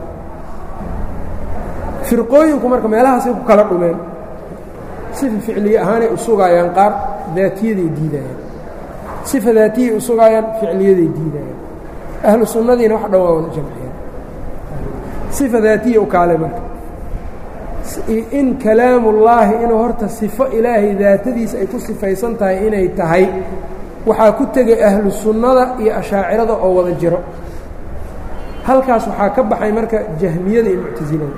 firqooyinku marka meelahaasay ku kala dhumeen sifa ficliye ahaanay u sugaayaan qaar daatiyaday diidayaan sifa daatiyay u sugaayaan ficliyaday diidayaan ahlu sunnadiina wax dhan waa wana jamciyeen sifa daatiya u kaalay marka in kalaamullaahi inuu horta sifo ilaahay daatadiisa ay ku sifaysan tahay inay tahay waxaa ku tegay ahlu sunnada iyo ashaacirada oo wada jiro halkaas waxaa ka baxay marka jahmiyada iyo muctasilada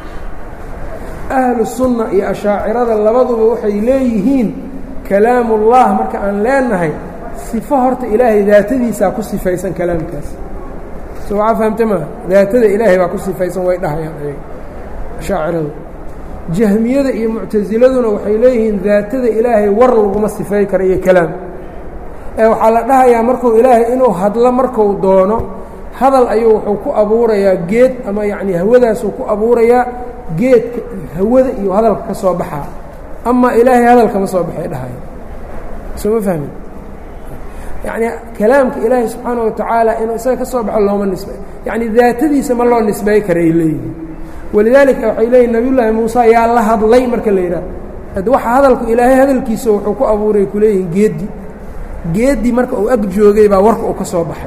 ahlu sunna iyo ashaacirada labaduba waxay leeyihiin kalaamullah marka aan leenahay sifo horta ilaahay daatadiisaa ku sifaysan kalaamkaas so waxaa fahamta maa daatada ilaahay baa ku sifaysan way dhahayaan ayaga ashaaciradu jahmiyada iyo muctasiladuna waxay leeyihiin daatada ilaahay war laguma sifay karo iyo kalaam ee waxaa la dhahayaa markuu ilaahay inuu hadlo marku doono hadal ayuu wuxuu ku abuurayaa geed ama yacni hawadaasuu ku abuurayaa geedka hawada iyo hadalka ka soo baxaa ama ilaahay hadalkama soo baxay dhahaya soo ma fahmin yacni kalaamka ilaahay subxaana wa tacaala inuu isaga ka soo baxo looma nisbay yacni daatadiisa ma loo nisbay karay leeyihin walidaalika waxay leeyihin nabiyullaahi muuse yaa la hadlay marka la yidhaah ad waxa hadalku ilaahay hadalkiisa wuxuu ku abuuray ku leeyihin geeddi geeddi marka uu ag joogay baa warka uu ka soo baxay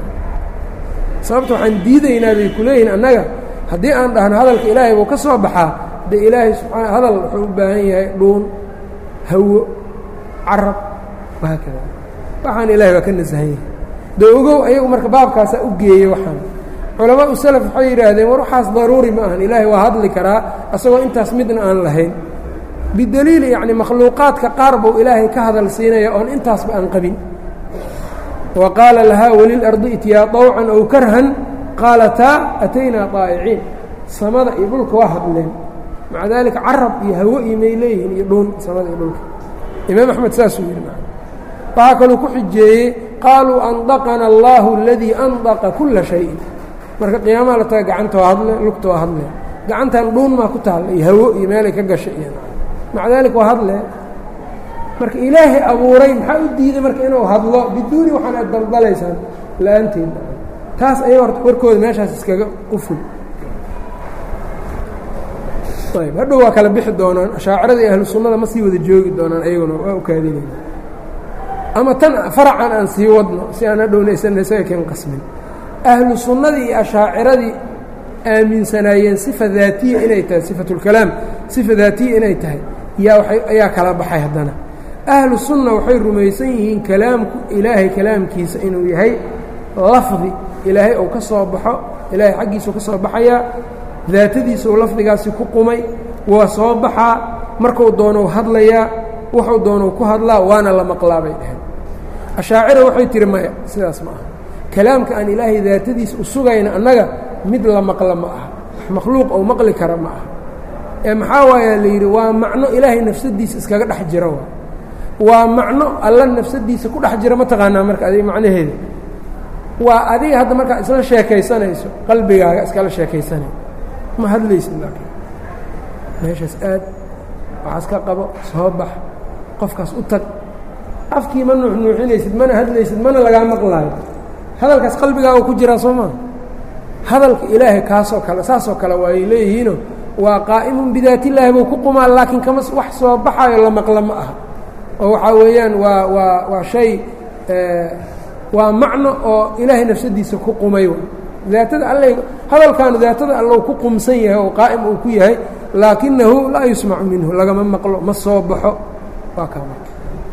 sababta waxaan diidaynaa bay ku leeyihin annaga haddii aan dhahno hadalka ilaahay buu ka soo baxaa de ilaahay subaa hadal wuxuu u baahan yahay dhuun hawo carab wahaakada waxaan ilahay baa ka nasahan yahay de ogow ayagu marka baabkaasaa u geeyey waxaan culamaa u salaf waxay yidhaahdeen war waxaas daruuri ma ahan ilaahay waa hadli karaa asagoo intaas midna aan lahayn bidaliili yacni makhluuqaadka qaar buu ilaahay ka hadal siinaya oon intaasba aan qabin wa qaala lahaa welilardi ityaa طawcan ow karhan qaalataa ataynaa طaa'iciin samada iyo dhulka waa hadleen maca daalika carab iyo hawo iyo may leeyihiin iyo dhuun samada iyo dhulka imaam axmed saasuu yidhi waxaa kaluu ku xijeeyey qaaluu andaqana allahu aladii andaqa kula shayin marka qiyaamaha la taga gacantoo hadle lugtoo hadle gacantan dhuun maa ku taalla iyo hawo iyo meelay ka gashay iyo maca daalika waa hadle marka ilaahay abuuray maxaa u diiday marka inuu hadlo biduuni waxaan aad daldalaysaan la-aanteed taas aya horta warkooda meeshaas iskaga quful ayb hadhow waa kala bixi doonaan ashaacirada iyo ahlu sunnada ma sii wada joogi doonaan ayaguna waa ukaadinayna ama tan faracan aan sii wadno si aan hadhowna isan isaga ken qasmin ahlu sunnadii iyo ashaaciradii aaminsanaayeen sifa daatiya inay tahay sifatulkalaam sifa daatiya inay tahay yaa waay ayaa kala baxay haddana ahlu sunna waxay rumaysan yihiin kalaamku ilaahay kalaamkiisa inuu yahay lafdi ilaahay uu ka soo baxo ilaahay xaggiisuu ka soo baxayaa daatadiisa uu lafdigaasi ku qumay waa soo baxaa marku doonou hadlayaa wuxuu doonou ku hadlaa waana la maqlaa bay dhaheen ashaacira waxay tihi maya sidaas ma aha kalaamka aan ilaahay daatadiisa u sugayna annaga mid la maqla ma aha makhluuq ou maqli kara ma aha ee maxaa waayaa la yidhi waa macno ilaahay nafsadiisa iskaga dhex jira waa waa macno alla nafsadiisa ku dhex jira ma taqaanaa marka adiga macnaheeda waa adiga hadda markaa isla sheekaysanayso qalbigaaga iskala sheekaysanay ma hadlaysid laakiin meeshaas aad waxaas ka qabo soo bax qofkaas u tag afkii ma nuuxnuuxinaysid mana hadlaysid mana lagaa maqlaayo hadalkaas qalbigaaga ku jiraa soo maa hadalka ilaahay kaasoo kale saasoo kale waayay leeyihiino waa qaa'imun bidaatillaahi buu ku qumaa laakiin kama wax soo baxaayo la maqla ma aha oo waxaa weeyaan waa waa waa shay waa macno oo ilaahay nafsadiisa ku qumay daatada alle hadalkaanu daatada allow ku qumsan yahay oo qaa'im uu ku yahay laakinahu laa yusmacu minhu lagama maqlo ma soo baxo waa kaa marka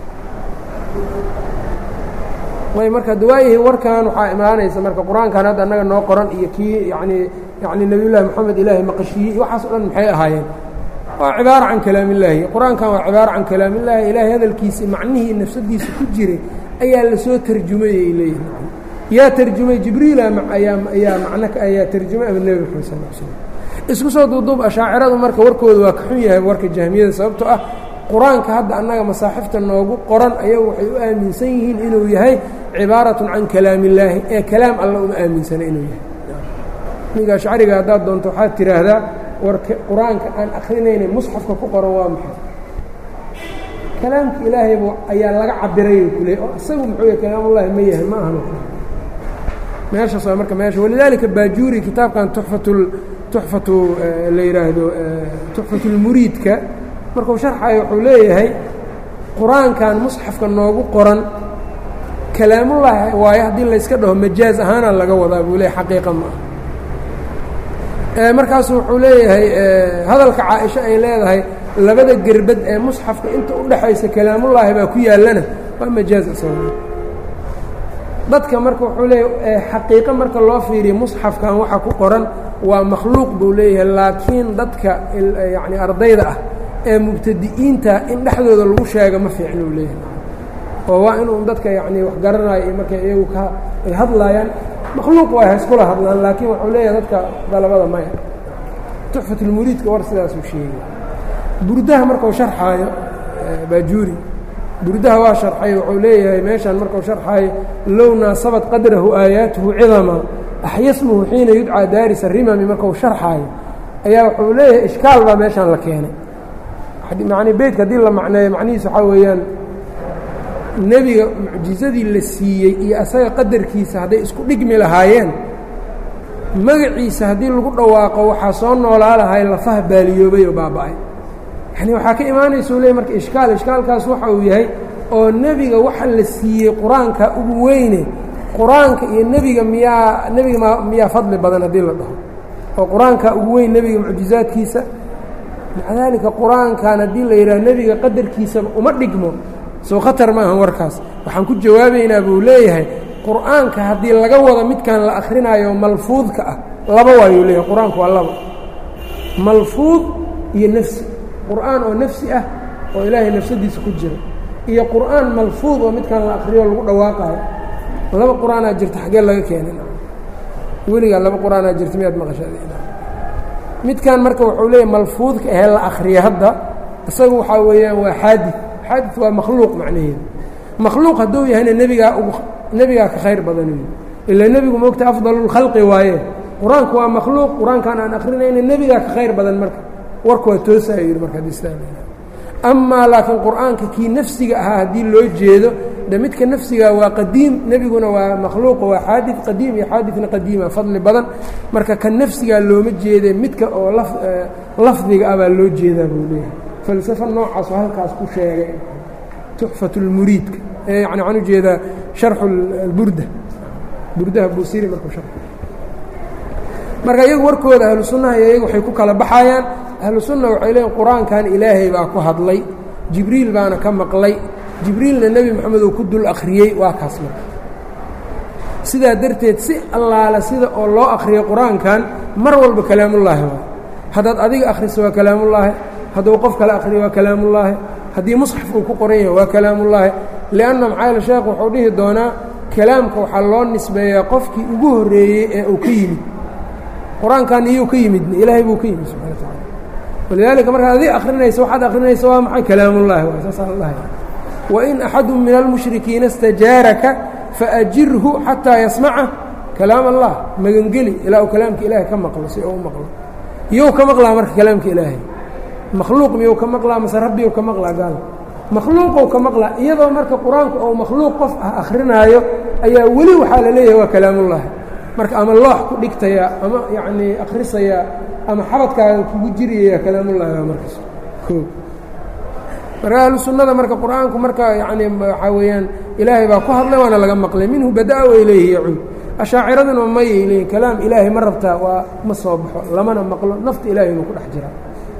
ay marka dawaayihi warkan waxaa imaanaysa marka qur-aankan hadda annaga noo qoran iyo kii yanii yani nebiyullaahi moxamed ilaahay maqashiiyey waxaas o dhan maxay ahaayeen waa cibaara can kalaamillaahi qur-aankan waa cibaara can kalaamillaahi ilaahay hadalkiisii macnihii nafsadiisa ku jiray ayaa lasoo tarjumayay leeyihi yaa tarjumay jibriila ayaa ayaa macno ayaa tarjumay ama nebi maxamed sal l slm isku soo duuduub ashaaciradu marka warkooda waa ka xun yahay warka jahmiyada sababtoo ah qur-aanka hadda annaga masaaxifta noogu qoran ayagu waxay u aaminsan yihiin inuu yahay cibaaratun can kalaam illaahi ee kalaam alla uma aaminsana inuu yahay ninka ashcariga haddaad doonto waxaad tidhaahdaa warka qur-aanka aan akrinayna musxafka ku qoran waa maxay kalaamka ilaahayba ayaa laga cabiray kule oo isagu muxuu yahay kalaamullahi ma yahay ma ahan meeshaas waa marka meesha walidaalika baajuuri kitaabkan tuxfatul tuxfatu la yidhaahdo tuxfatulmuriidka markuu sharxayo wuxuu leeyahay qur-aankan musxafka noogu qoran kalaamullaahi waayo haddii layska dhaho majaaz ahaana laga wadaa buu leeyahy xaqiiqa ma ah markaasu wuxuu leeyahay hadalka caaisho ay leedahay labada gerbad ee musxafka inta u dhexaysa kalaamullaahi baa ku yaallana waa majaaz isaga dadka marka wuxuu leeyahay xaqiiqo marka loo fiiriyo musxafkan waxa ku qoran waa makhluuq buu leeyahay laakiin dadka yacni ardayda ah ee mubtadi'iinta in dhexdooda lagu sheega ma fiicna uu leeyahay oo waa inuu dadka yacni wax garanayo iyo markay iyagu ka ay hadlaayaan makhluuq waa ha iskula hadlaan laakiin wuxuu leeyahay dadka dalabada maya tuxfatulmuriidka war sidaasuu sheegay burdaha markuu sharxaayo baajuuri burdaha waa sharxay wuxuu leeyahay meeshaan markuu sharxaayo low naasabat qadrahu aayaatuhu cidama axyasmuhu xiina yudcaa daaris arimami markuu sharxaayo ayaa wuxuu leeyahay ishkaal baa meeshaan la keenay macni beytka haddii la macneeyo macnihiis waxaa weeyaan nebiga mucjizadii la siiyey iyo asaga qadarkiisa hadday isku dhigmi lahaayeen magaciisa haddii lagu dhawaaqo waxaa soo noolaa lahay lafaha baaliyoobay oo baaba'ay yani waxaa ka imaanaysa u leey marka ishkaal ishkaalkaas waxa uu yahay oo nebiga waxa la siiyey qur-aanka ugu weyne qur-aanka iyo nebiga miyaa nebiga ma miyaa fadli badan haddii la dhaho oo qur-aanka ugu weyn nebiga mucjizaadkiisa maca daalika qur-aankan haddii la yidhaha nebiga qadarkiisaba uma dhigmo soo khatar ma ahan warkaas waxaan ku jawaabaynaa buu leeyahay qur-aanka haddii laga wado midkan la akrinaayo malfuudka ah laba waayuu leeyahay qur-aanku waa laba malfuud iyo nafsi qur-aan oo nafsi ah oo ilaahay nafsadiisa ku jira iyo qur-aan malfuud oo midkan la akriyo lagu dhawaaqaayo laba qur-aanaa jirta xaggee laga keenay weligaa laba qur-aanaa jirta miyaad maqashaa midkan marka wuxuu leeyahy malfuudka ahee la akriya hadda isagu waxaa weeyaan waa xaadid xaadid waa makhluuq macnaheedu makhluuq hadduu yahayna nebigaa ugu nebigaa ka khayr badan ilaa nebigu moogta afdalulkhalqi waaye qur-aanku waa makhluuq qur-aankaan aan akrinayna nebigaa ka khayr badan marka warku waa toosayo yidhi marka adistaanayna amaa laakiin qur-aanka kii nafsiga ahaa haddii loo jeedo de midka nafsiga waa qadiim nebiguna waa makhluuqa waa xaadid qadiim iyo xaadidna qadiima fadli badan marka ka nafsigaa looma jeede midka oo lafdiga ah baa loo jeedaa buu leeyahay falsafa noocaasoo halkaas ku sheegay tuxfat اlmuriidka yani waxaan ujeedaa sharxu alburda burdaha buusiri markuu shar marka iyagu warkooda ahlu sunnaha iyo iyagu waxay ku kala baxayaan ahlu sunna waxay leeyiin qur-aankan ilaahay baa ku hadlay jibriil baana ka maqlay jibriilna nebi moxamed uu ku dul akhriyey waa kaas marka sidaa darteed si allaala sida oo loo akhriyay qur-aankan mar walba kalaamullaahi waa haddaad adiga akhriso waa kalaamullaahi hadduu qof kale akhriyo waa kalaamullaahi haddii musxaf uu ku qoran yahay waa kalaamullaahi lianna maxaayl sheekh wuxuu dhihi doonaa kalaamka waxaa loo nisbeeyaa qofkii ugu horreeyey ee uu ka yimid qur-aankan iyuu ka yimidna ilaahay buu ka yimid subxana wa tacala walidaalika markaad adig akrinayso waxaad akrinaysa waa maxay kalaamullaahi waa saasaa la dhahaya wain axadu min almushrikiina istajaaraka faajirhu xataa yasmaca kalaam allah magangeli ilaa uu kalaamka ilaahay ka maqlo si uu u maqlo iyou ka maqlaa marka kalaamka ilaahay makhluuq miyuu ka maqlaa mase rabbiyou ka maqlaa gaal makhluuqou ka maqlaa iyadoo marka qur-aanku ou makhluuq qof ah akhrinaayo ayaa weli waxaa la leeyahay waa kalaamullaahi marka ama loox ku dhigtayaa ama yacnii akhrisayaa ama xabadkaaga kugu jiriyaya kalaamullaahi waa markaas o marka ahlu sunnada marka qur-aanku marka yacnii waxaa weeyaan ilaahay baa ku hadlay waana laga maqlay minhu badaa way leeyihi yacuud ashaaciraduna mayay leeyihin kalaam ilaahay ma rabtaa waa ma soo baxo lamana maqlo nafta ilahay inuu ku dhex jiraa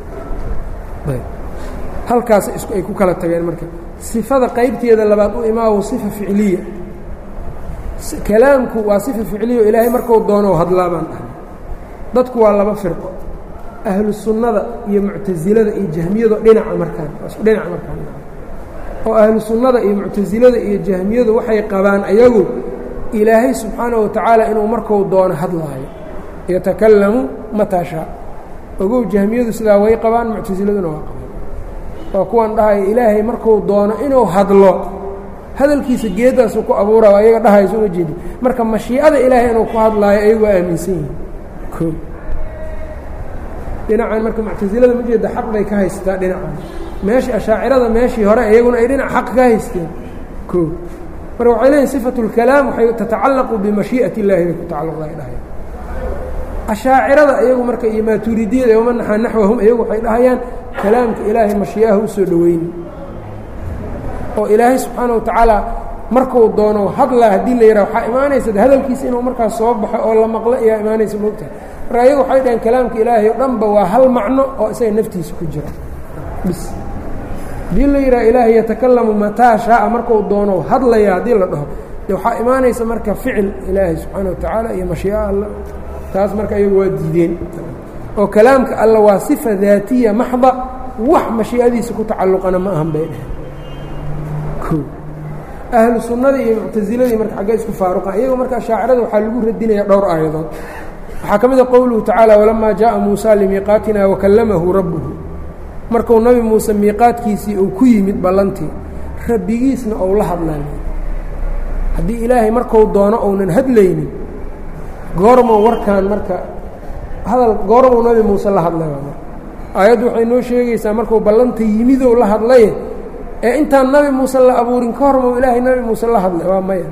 halkaas ay ku kala tageen marka sifada qaybteeda labaad u imaawo sifa ficliya kalaamku waa sifa ficliya ilaahay marku doono hadlaa baan dhahay dadku waa laba firqo ahlu sunnada iyo muctasilada iyo jahmiyado dhinaca markaan isku dhinaca markaan oo ahlu sunnada iyo muctasilada iyo jahmiyadu waxay qabaan ayagu ilaahay subxaana wa tacaala inuu marku doono hadlaayo yatakallamu mataa shaa ogow jahmiyadu sidaa way qabaan muctasiladuna waa qabaan waa kuwan dhahaya ilaahay marku doono inuu hadlo hadalkiisa geeddaasuu ku abuura ayaga dhahayso uma jeedi marka mashiicada ilaahay inuu ku hadlaayo ayagu waa aaminsan yihin o dhinacan marka muctasilada ma jeeda xaq bay ka haysataa dhinacan meeshii ashaacirada meeshii hore iyaguna ay dhinac xaq ka haysteen o marka waxay leeyihin sifatu اlkalaam waxay tatacallaqu bimashii'ati اllahi bay ku tacalluqda ay dhahay ashaacirada iyagu marka iyo maatuuridiyada wama naxaa naxwahum iyagu waxay dhahayaan kalaamka ilaahay mashii'aha u soo dhoweyni oo ilaahay subxaana wa tacaala markuu doono hadlaa haddii la yidhaha waxaa imaanaysa hadalkiisa inuu markaas soo baxo oo la maqlo ayaa imaanaysa moogtahay marka ayagu waxay dhaheen kalaamka ilaahay o dhanba waa hal macno oo isaga naftiisa ku jira bis haddii la yidhaha ilaahay yatakalamu mataa shaaa markuu doono hadlaya haddii la dhaho de waxaa imaanaysa marka ficil ilaahay subxaana wa tacaala iyo mashii'a alla taas marka iyagu waa diideen oo kalaamka alla waa sifa daatiya maxda wax mashii'adiisa ku tacalluqana ma ahan bay dheheen ahlu sunnadii iyo muctasiladii marka xaggee isku faaruqan iyago marka shaacirada waxaa lagu radinaya dhowr aayadood waxaa ka mid a qowluhu tacaala walamaa jaءa muusa limiiqaatina wakallamahu rabbuhu marku nabi muuse miiqaadkiisii uu ku yimid ballantii rabbigiisna ou la hadlay haddii ilaahay marku doono ounan hadlaynin goormow warkaan marka hadal goormow nabi muuse la hadlay aayaddu waxay noo sheegaysaa markuu ballanta yimidow la hadlaye ee intaan nabi muuse la abuurin ka hormow ilaahay nabi muuse la hadlay waa maya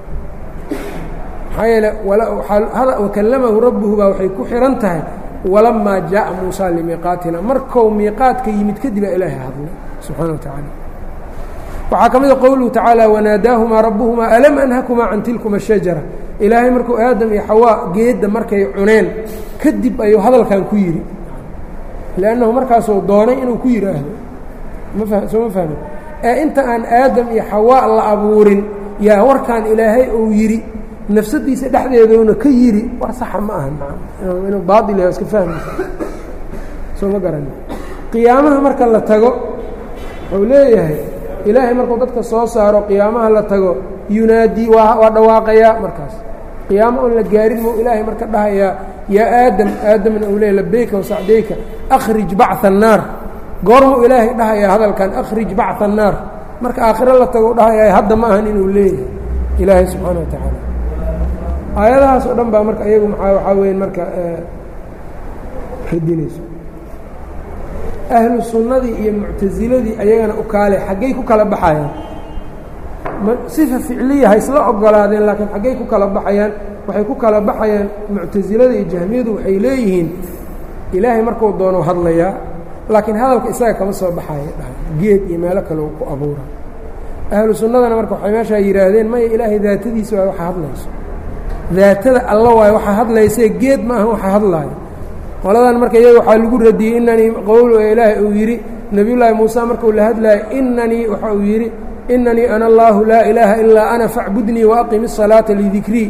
maxaa yeele wakallamahu rabbuhu baa waxay ku xihan tahay walamaa jaءa muusa limiiqaatina markou miiqaadka yimid kadib aa ilaahay hadlay subxaana wa tacaala waxaa ka mida qowluhu tacaala wanaadaahumaa rabbuhumaa alam anhakumaa can tilkuma shajara ilaahay markuu aadam iyo xawaa geedda markay cuneen kadib ayuu hadalkan ku yidhi liannahu markaasuu doonay inuu ku yidhaahdo soo ma fahmi ee inta aan aadam iyo xawaa la abuurin yaa warkaan ilaahay uu yidhi nafsadiisa dhexdeeduuna ka yidhi war saxa ma aha inuu baail yahay iska fahmaysa soo ma garan qiyaamaha marka la tago wuxuu leeyahay ilaahay markuu dadka soo saaro qiyaamaha la tago yunaadii waa waa dhawaaqayaa markaas qiyaamo oon la gaarin muu ilaahay marka dhahayaa yaa aadam aadamna uu leeya labeyka wasacdayka akhrij bacثa الnaar goormuu ilaahay dhahayaa hadalkan akhrij bacثa الnaar marka aakhiro la tago dhahayaa hadda ma ahan inuu leeyahay ilaahay subxaana wa tacaala aayadahaas oo dhan baa marka iyagu maa waxaa weya marka radinayso ahlu sunnadii iyo muctasiladii ayagana u kaale xaggay ku kala baxayaan sifa ficliya ha isla ogolaadeen laakiin xaggay ku kala baxayaan waxay ku kala baxayaan muctasilada iyo jahmiyadu waxay leeyihiin ilaahay markuu doono hadlayaa laakiin hadalka isaga kama soo baxaya dhahay geed iyo meelo kale uu ku abuura ahlu sunnadana marka waxay meeshaa yidhaahdeen maya ilaahay daatadiisa waa waxa hadlayso daatada alla waayo waxaa hadlaysee geed ma aha waxa hadlaayo qoladan marka iyaga waxaa lagu radiyey inanii qowl ilaahay uu yidhi nebiyullaahi muuse markuu la hadlaayo inanii waxa uu yidhi inanii ana allaahu laa ilaaha ilaa ana facbudnii waaqimi الsalaata lidikrii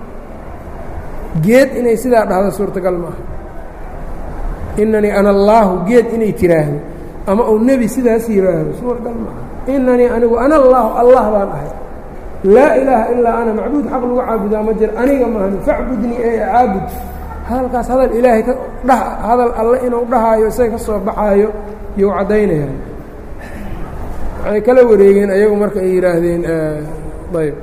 geed inay sidaa dhahdo suurtagal ma aha inanii ana allaahu geed inay tiraahdo ama uu nebi sidaas yidhaahdo suurtagal ma aha inanii anigu ana allaahu allah baan ahay laa ilaaha ilaa ana macbuud xaq lagu caabudaa ma jir aniga maahan facbudnii ee caabud hadalkaas hadal ilaahay ka dha hadal alle inuu dhahaayo isaga ka soo baxaayo you caddaynayaan waxay kala wareegeen ayagu marka ay yidhaahdeen ayb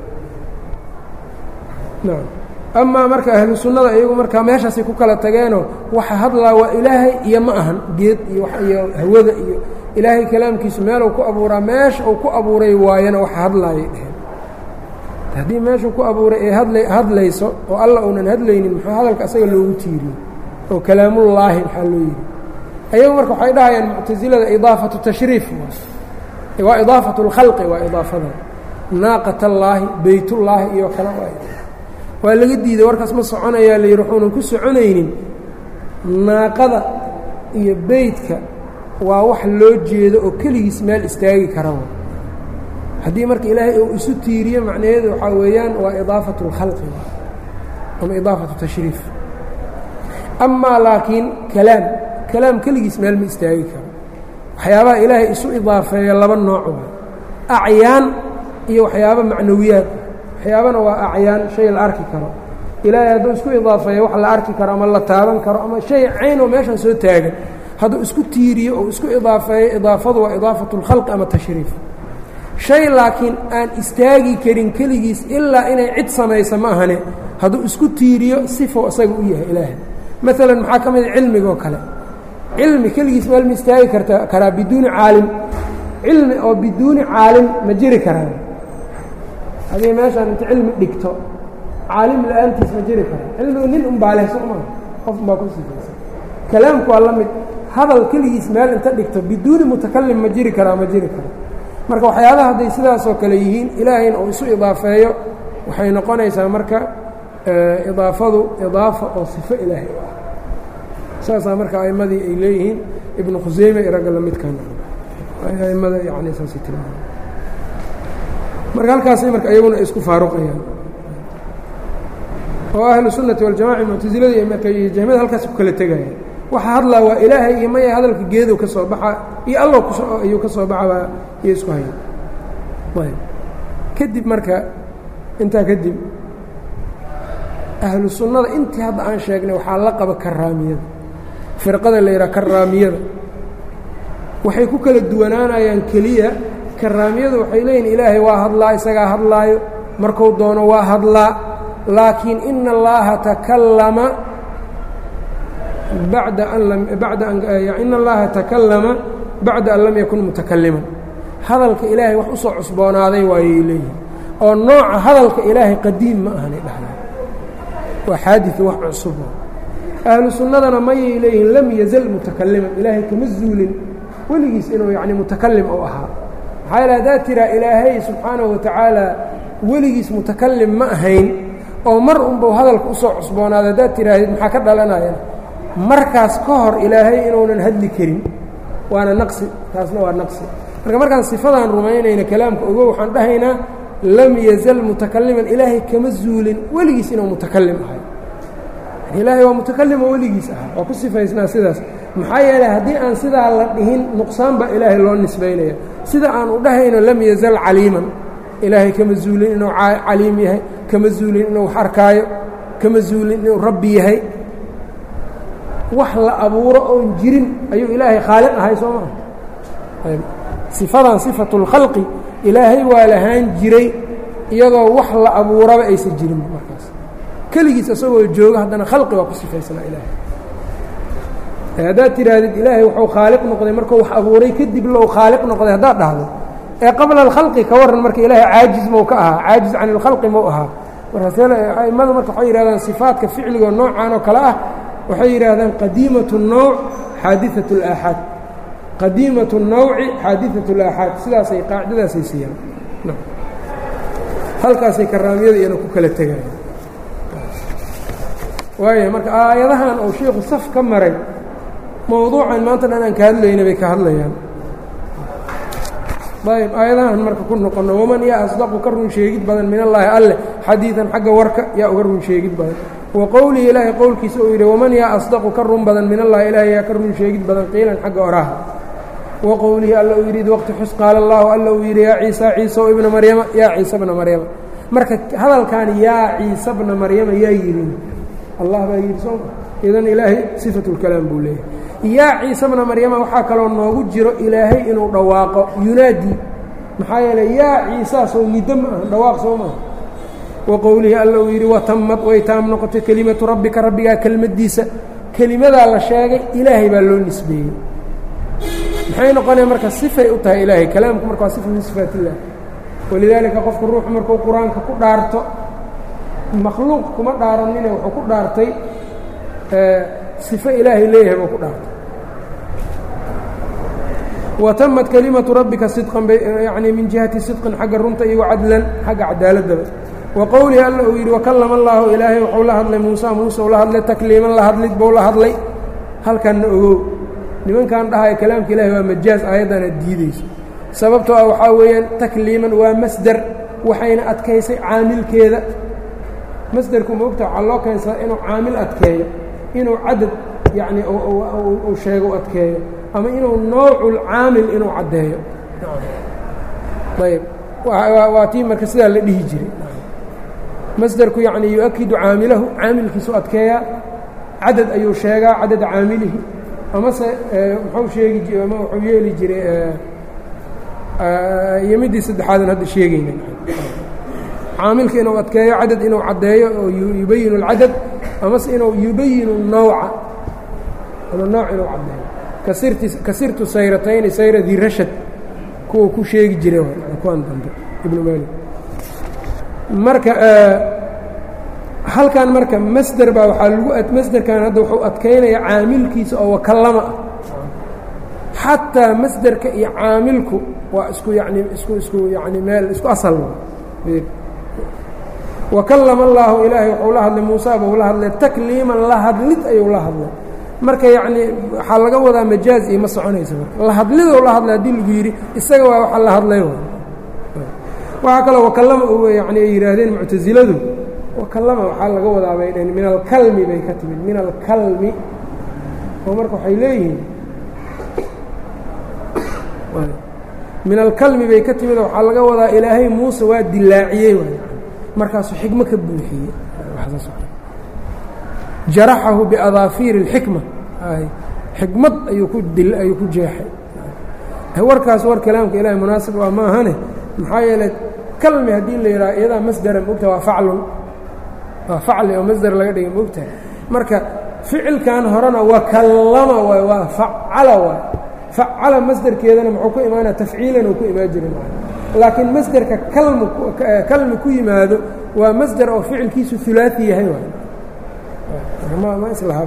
nacam amaa marka ahlu sunnada iyagu markaa meeshaasay ku kala tageenoo waxa hadlaa waa ilaahay iyo ma ahan geed iyo iyo hawada iyo ilaahay kalaamkiisu meeluu ku abuuraa meesha uu ku abuuray waayana waxa hadlaayay dheheen haddii meeshuu ku abuuray ee hadla hadlayso oo alla uunan hadlaynin muxuu hadalka asaga loogu tiiriyey oo kalaamullaahi maxaa loo yidhi ayagu marka waxay dhahayaan muctasilada idaafatu tashriif waa idaafatu اlkhalqi waa idaafada naaqat allaahi beytullaahi iyo kale waa laga diiday warkaas ma soconayaa la yidhi waxuunan ku soconaynin naaqada iyo beytka waa wax loo jeedo oo keligiis meel istaagi kara haddii marka ilaahay uu isu tiiriyo macnaheedu waxaa weeyaan waa idaafatu اlkhalqi ama idaafatu tashriif amaa laakiin kalaam kalaam keligiis meel ma istaagi karo waxyaabaha ilaahay isu idaafeeya laba nooc waa acyaan iyo waxyaaba macnawiyaad waxyaabana waa acyaan shay la arki karo ilaahay hadduu isku idaafeeyo wax la arki karo ama la taaban karo ama shay cayn oo meeshan soo taagan hadduu isku tiiriyo oo isku idaafeeyo idaafadu waa idaafatu اlkhalqi ama tashriif shay laakiin aan istaagi karin keligiis ilaa inay cid samaysa ma ahane hadduu isku tiiriyo sifo isaga u yahay ilaahay maalan maxaa ka mida cilmigoo kale cilmi keligiis meel ma istaagi karta karaa biduuni caalim cilmi oo biduuni caalim ma jiri karaa haddii meeshaan inta cilmi dhigto caalim la-aantiis ma jiri karaa cilmigu nin unbaa leh soo maa qof unbaa ku sifaysa kalaamku waa la mid hadal keligiis meel inta dhigto biduuni mutakalim ma jiri karaa ma jiri kara marka waxyaabaha hadday sidaasoo kale yihiin ilaahayna uu isu idaafeeyo waxay noqonaysaa marka idaafadu idaafa oo sifo ilaahay u ah saasaa marka a'imadii ay leeyihiin ibnu khuseyme iyo ragga lamidkan a'immada yani saasay tilmaama marka halkaasay marka iyaguna ay isku faaruqayaan oo ahlu sunnati waljamaca muctasilada marka iyo jahmiyada halkaas ku kala tegayaan waxa hadlaa waa ilaahay iyo maya hadalka geedow ka soo baxa iyo allow kus ayuu ka soo baxabaa iyo isku haya ayb kadib marka intaa kadib ahlu sunnada intii hadda aan sheegnay waxaa la qaba karaamiyada firqada la yidhaha karaamiyada waxay ku kala duwanaanayaan keliya karaamiyadu waxay leeyihin ilaahay waa hadlaa isagaa hadlaayo marku doono waa hadlaa laakiin ina allaha takallama bacda an lam bacda an ina allaha takallama bacda an lam yakun mutakaliman hadalka ilaahay wax usoo cusboonaaday waayay leeyihin oo nooca hadalka ilaahay qadiim ma ahanay dhahdaa waa xaadi wax cusub ahlu sunnadana mayay leeyihiin lam yazal mutakaliman ilaahay kama zuulin weligiis inuu yani mutakalim u ahaa maxaa yaele haddaad tiraa ilaahay subxaanahu watacaala weligiis mutakalim ma ahayn oo mar unbau hadalka usoo cusboonaada haddaad tiraahdeed maxaa ka dhalanaya markaas ka hor ilaahay inuunan hadli karin waana naqsi taasna waa naqsi marka markaan sifadan rumaynayna kalaamka ogo waxaan dhahaynaa lam yazal mutakaliman ilaahay kama zuulin weligiis inuu mutakalim ahay ilaahay waa mutakalimo weligiis ahaa waa ku sifaysnaa sidaas maxaa yeeley haddii aan sidaa la dhihin nuqsaan baa ilaahay loo nisbaynaya sida aan u dhahayno lam yazal caliiman ilaahay kama zuulin inuu caliim yahay kama zuulin inuu wax arkaayo kama zuulin inuu rabbi yahay wax la abuuro oon jirin ayuu ilaahay khaaliq ahay soo maha sifadan sifatu اlkhalqi ilaahay waa lahaan jiray iyadoo wax la abuuraba aysan jirin markaas keligiis isagoo jooga haddana khalqi waa ku sifaysnaa ilaahay haddaad tidhaahdid ilaahay wuxuu khaaliq noqday markuu wax abuuray kadib low khaaliq noqday haddaad dhahdo ee qabla alkhalqi ka warran marka ilaahay caajiz mau ka ahaa caajiz can ilkhalqi mau ahaa markaasaimmada marka waxay yidhahdaan sifaatka ficligoo noocan oo kale ah waxay yidhaahdaan qadiimatu الnowc xaadiثaة اlaaxaad qadiimaة الnowci xaadiثaة اlaaxaad sidaasay qaacidadaasay siiyaan halkaasay karaamiyada iyana ku kala tegayaan waaya marka aayadahan uu shiiku saf ka maray mowduucan maanta dhan aan ka hadlayna bay ka hadlayaan ayb aayadahan marka ku noqono waman yaa asdaqu ka run sheegid badan min allaahi alleh xadiidan xagga warka yaa uga run sheegid badan wa qowlihi ilaahay qowlkiisa uu yidhi waman yaa asdaqu ka run badan min allahi ilaahay yaa ka run sheegid badan qiilan xagga oraha wa qowlihi alla uu yidhi id waqti xus qaala allaahu alla uu yidhi yaa ciisa ciisa o ibna maryama yaa ciisa bna maryama marka hadalkan yaa ciisa bna maryama yaa yidhi allah baa yidhi soo idan ilaahay sifatulkalaam buu leeyahay yaa ciise bna maryama waxaa kaloo noogu jiro ilaahay inuu dhawaaqo yunaadi maxaa yeeley yaa ciisaa soo niddo ma aha dhawaaq soo maaha wa qowlihi alla uu yidhi watamad way taam noqotay kelimatu rabbika rabbigaa kelmaddiisa kelimadaa la sheegay ilaahay baa loo nisbeeyey maxay noqonaya marka sifay u tahay ilaahay kalaamku marka waa sifa min sifaat illah walidaalika qofku ruuxu markuu qur-aanka ku dhaarto makhluuq kuma dhaaranine wuxuu ku dhaartay sifo ilaahay leeyahay buu ku dhaartay watamad kelimatu rabbika sidqan bay yacnii min jihati sidqin xagga runta iyo cadlan xagga cadaaladaba wa qowlihi alla uu yidhi wakallama allaahu ilaahay wuxuu la hadlay muusa muuse uu la hadlay takliiman la hadlid buu la hadlay halkanna ogow nimankan dhahaya kalaamka ilahay waa majaaz aayaddan aad diideyso sababtoo ah waxaa weeyaan takliiman waa masder waxayna adkaysay caamilkeeda masderku ma ogta waxaa loo keensadaa inuu caamil adkeeyo inuu cadad yacni uu sheego u adkeeyo ama inuu noocul-caamil inuu caddeeyo ayb waa tii marka sidaa la dhihi jiray masderku yacni yu-akidu caamilahu caamilkiisu adkeeyaa cadad ayuu sheegaa cadada caamilihi amase muxuu sheegi ama wuxuu yeeli jiray iyo middii saddexaadan hadda sheegayna caamilka inuu adkeeyo cadad inuu caddeeyo oo yubayin اlcadad amase inuu yubayinu الnowca ama nooc inuu caddeeyo kasirti kasirtu sayratayni sayra di rashad kuwa ku sheegi jiray kuwan dambe ibnu maalik marka halkan marka masder baa waxaa lagu masderkan hadda wuxuu adkaynaya caamilkiisa oo wakallama ah xataa masderka iyo caamilku waa isku yani isku isku yani meel isku asal wakallama allaahu ilaahay wuxuu la hadlay muusa buu la hadlay takliiman la hadlid ayuu la hadlay marka yacnii waxaa laga wadaa majaaz iyo ma soconaysa marka la hadlidou la hadlay haddii lagu yidhi isaga waa waxa la hadlay waxaa kaloo wakallama yani ay yidhaahdeen muctasiladu wakallama waxaa laga wadaa bay dhaheen min alkalmi bay ka timid min alkalmi oo marka waxay leeyihiin min alkalmi bay ka timid oo waxaa laga wadaa ilaahay muuse waa dilaaciyey waay markaasuu xikmo ka buuxiyey jaraxahu biadaafiiri اlxikma xikmad ayuu ku dil ayuu ku jeexay warkaas war kalaamka ilahay munaasib waa ma ahane maxaa yeeley kalmi haddii la yidhaha iyadaa masdera moogta waa faclun waa facli oo masder laga dhigay moogtahay marka ficilkan horena wakallama waay waa facala waay facala masderkeedana muxuu ku imaanaya tafciilan uu ku imaan jiray laakiin masderka kalmu kalmi ku yimaado waa masder oo ficilkiisu ulaai yahay waay ma islaha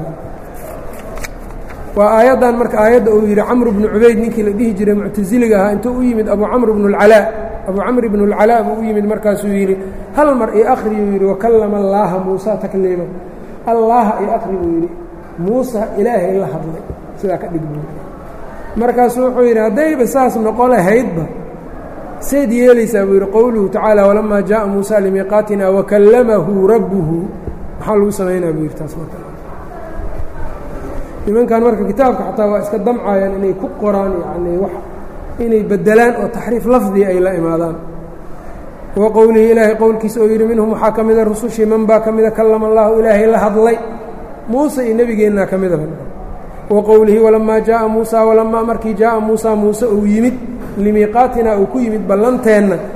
waa aayaddan marka aayadda uu yidhi camr bnu cubayd ninkii la dhihi jiray muctasiliga ahaa intuu u yimid abu camr bnu اlcalaa abu camr bnu اlcalaa buu u yimid markaasuu yidhi hal mar io akri buu yidhi wakallama allaaha muusa takliima allaha io akri buu yidhi muusa ilaahay la hadlay sidaa ka dhig buu markaasuu wuxuu yidhi haddayba saas noqo lahaydba sayd yeelaysaa buu yidhi qowluhu tacaala walamaa jaءa muusa limiiqaatina wakallamahu rabbuhu maxaa lagu samaynaa buu yidhi taas marka nimankan marka kitaabka xataa waa iska damcayaan inay ku qoraan yacnii wax inay beddelaan oo taxriif lafdiga ay la imaadaan wa qowlihi ilaahay qowlkiisa oo yidhi minhum waxaa ka mida rusushii man baa ka mida kallama allaahu ilaahay la hadlay muuse iyo nebigeennaa ka midaba wa qowlihi walamaa jaءa muusa walamaa markii jaءa muusa muuse uu yimid limiiqaatina uu ku yimid ballanteenna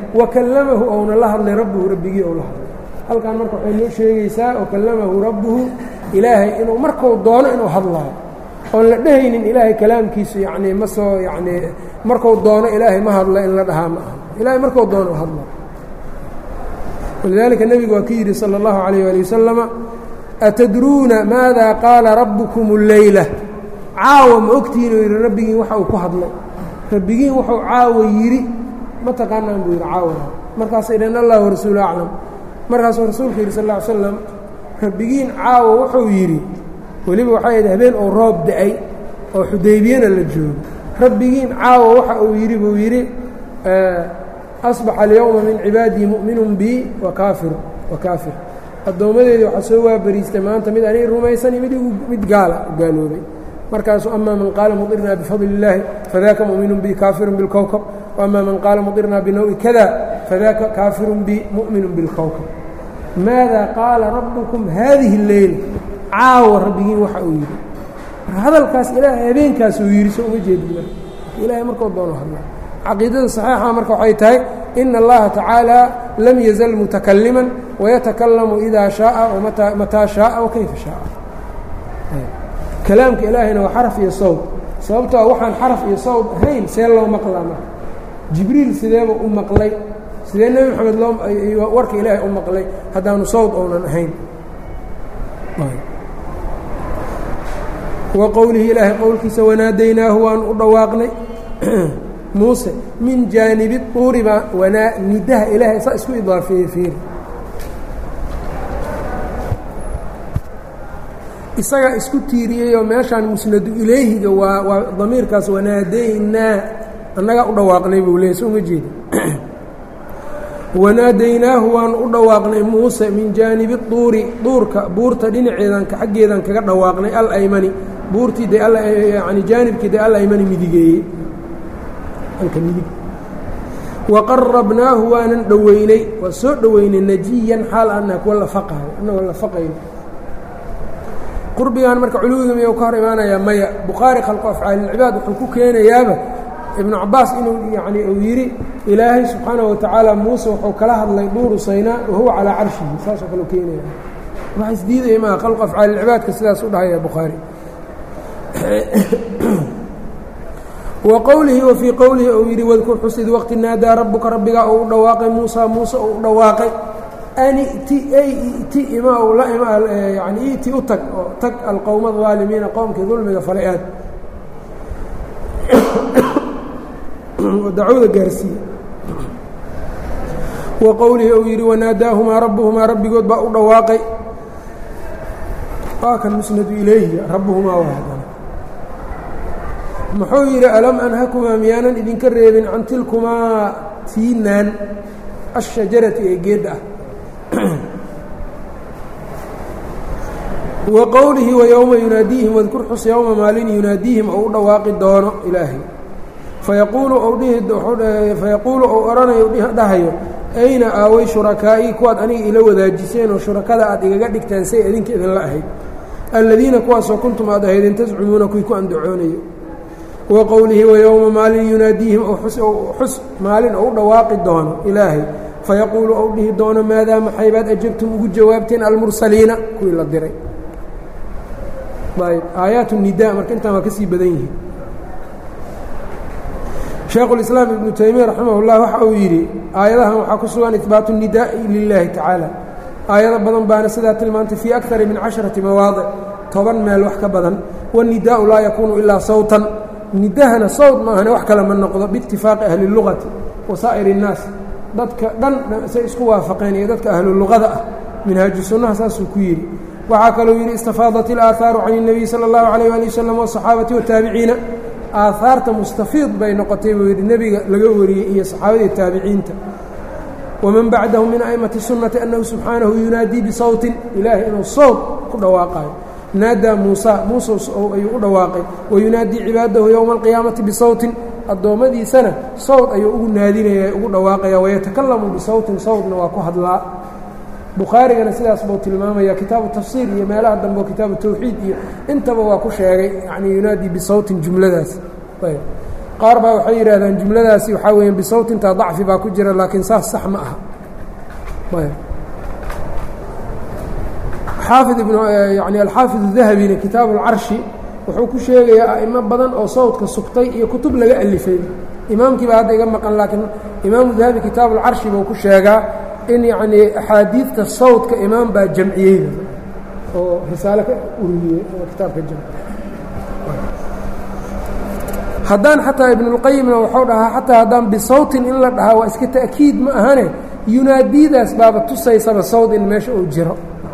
wa kallamahu ouna la hadlay rabbuhu rabbigii ou la hadlay halkan marka waxay noo sheegaysaa wa kallamahu rabbuhu ilaahay inuu marku doono inuu hadlaayo oon la dhehaynin ilaahay kalaamkiisu yacnii ma soo yacnii marku doono ilaahay ma hadla in la dhahaa ma aha ilaahay marku doono u hadlaayo walidaalika nebigu waa ka yidhi salى اllahu عalayه ali wasalama atadruuna maada qaala rabbukum اleyla caawa ma ogtihiin uu yidhi rabbigiin waxa uu ku hadlay rabbigiin wuxuu caawa yidhi ma taqaanaan buu yidhi caawana markaasay dhaheen allah warasuulu aclam markaasuu rasuulku yidhi sal ا ly slam rabbigiin caawa wuxuu yidhi weliba waxay ahayd habeen oo roob da-ay oo xudaybiyana la joogo rabbigiin caawa waxa uu yidhi buu yidhi asbaxa alyowma min cibaadii mu'minun bi wa kaafir wa kaafir addoommadeedii waxaa soo waabariistay maanta mid aniga rumaysani mid mid gaala gaaloobay markaasuu ama man qaala mudirnaa bifadli اllaahi fadaka mu'minun bi kaafirun bilkowkab وama man qaala mudirnaa binawi kada fadaka kaafirun bi mu'minu bilkowkab maada qaala rabbukum haadihi اleyla caawa rabbigiin waxa uu yidhi marka hadalkaas ilaahay habeenkaasuu yidhi soo uma jeedin marka ilahay markuu doono hadla caqiidada صaxiixa marka waxay tahay ina اllaha tacaalى lam yazal mutakaliman wayatakallamu idaa shaaa mataa shaaa wakayfa shaaa kalaamka ilaahayna waa xaraf iyo sawd sababtoo waxaan xaraf iyo sawd ahayn see loo maqlaa marka jibriil sideeba u maqlay sidee nebi moxamed loo warka ilaahay u maqlay haddaanu sawd ounan ahayn wa qowlihi ilaahay qowlkiisa wanaadaynaahu waanu u dhawaaqnay muuse min jaanibi tuuri baa wanaa nidaha ilaahay saa isku idaafeeyey fiiri isagaa isku tiiriyeyoo meeshaan musnadu ilayhiga waa waa damiirkaas wanaadaynaa annagaa u dhawaaqnay buu leeyay soo uma jeeda wanaadaynaahu waanu u dhawaaqnay muuse min jaanibi duuri duurka buurta dhinaceedan xaggeedan kaga dhawaaqnay alaymani buurtii de yani jaanibkii de alaymani midigeeyey alka midig waqarabnaahu waanan dhoweynay waa soo dhoweynay najiyan xaal anaa kuwa lafaqaayo annagoo lafaqayn qurbigan marka culuwiga miyuu ka hor imaanayaa maya bukhaari khalqu afcaalilcibaad wuxuu ku keenayaaba ibnu cabaas inuu yani uu yidhi ilaahay subxaanaه watacaala muuse wuxuu kala hadlay duuru saynaa wahuwa calaa carshihi saasoo kale keenaya wax isdiidaya maa khalqu afcaalilcibaadka sidaas u dhahaya bukhaari wa qowlihi wa fii qowlihi uu yidhi wadkur xusid waqti naadaa rabbuka rabbigaa uu u dhawaaqay muusa muuse uu u dhawaaqay an iti ay iti ima u la ima yani iti u tag oo tag alqowma aalimiina qowmkii dulmiga falay aad oo dacwada gaarsiiye wa qowlihi uu yidhi wanaadaahumaa rabbuhumaa rabbigood baa u dhawaaqay waa kan musnadu ilayhi rabbuhumaa waadana muxuu yidhi alam anhakumaa miyaanan idinka reebin can tilkumaa tiinaan ashajarati ee geedda ah wa qowlihi wayowma yunaadiihim wadkur xus yowma maalin yunaadiihim ou u dhawaaqi doono ilaahay fayaquulu ou dhifayaquulu ou odhanayo dhahayo ayna aaway shurakaa'ii kuwaad aniga ila wadaajiseen oo shurakada aad igaga dhigtaan say idinka idinla ahayd alladiina kuwaasoo kuntum aad ahaydeen tascumuuna kuwii ku andacoonayo wa qowlihi wayowma maalin yunaadiihim xus maalin ou u dhawaaqi doono ilaahay fayaquulu ou dhihi doono maadaa maxaybaad ajabtum ugu jawaabteen almursaliina kuwii la diray ayb aayaat nida marka intaan waa ka sii badan yihiin shaekhulislaam ibnu taymiya raximah اllah waxa uu yidhi aayadahan waxaa ku sugan ihbaatu nidaa'i lilaahi tacaala aayado badan baana sidaa tilmaantay fii akari min casharati mawaadic toban meel wax ka badan wanidaau laa yakuunu ilaa sawtan nidahana sawt maahane wax kale ma noqdo biitifaaqi ahli اlugati wasaa'ir الnaas dadka dhan say isku waafaqeen iyo dadka ahluluqada ah minhaaju sunnaha saasuu ku yidhi waxaa kaluu yidhi istafaadat ilaahaaru can الnabiy salى اllahu عalيyه ali wasalam waصaxaabati wataabiciina aahaarta mustafiid bay noqotay buu yidhi nebiga laga wariyey iyo saxaabadii taabiciinta waman bacdahu min a'immati sunnati annahu subxaanahu yunaadii bisawtin ilaahay inuu sawt ku dhawaaqayo naadaa muusa muuse ayuu u dhawaaqay wayunaadii cibaadahu yowma alqiyaamati bisawtin addoommadiisana sawt ayuu ugu naadinaya ugu dhawaaqaya wayatakalamu bisawtin sawtna waa ku hadlaa bukhaarigana sidaas buu tilmaamaya kitaabu tafsiir iyo meelaha dambe oo kitaabu tawxiid iyo intaba waa ku sheegay yani yunaadii bisawtin jumladaas ayb qaar baa waxay yidhahdaan jumladaasi waxaa weeyaan bisawtintaa dacfi baa ku jira laakiin saas sax ma aha xaafid ibn yani alxaafid الdahabina kitaabu اlcarshi wuxuu ku sheegayaa a'imo badan oo sawdka sugtay iyo kutub laga alifay imaamkii baa hadda iga maqan laakiin imaamu dahabi kitaabu اlcarshi buu ku sheegaa in yacnii axaadiidta sawdka imaam baa jamciyeyda oo risaale ka uriyey oo kitaabka jamci haddaan xataa ibnulqayimna wuxuu dhahaa xataa haddaan bisawtin in la dhahaa waa iska ta'kiid ma ahane yunaadiidaas baaba tusaysaba sawd in meesha uu jiro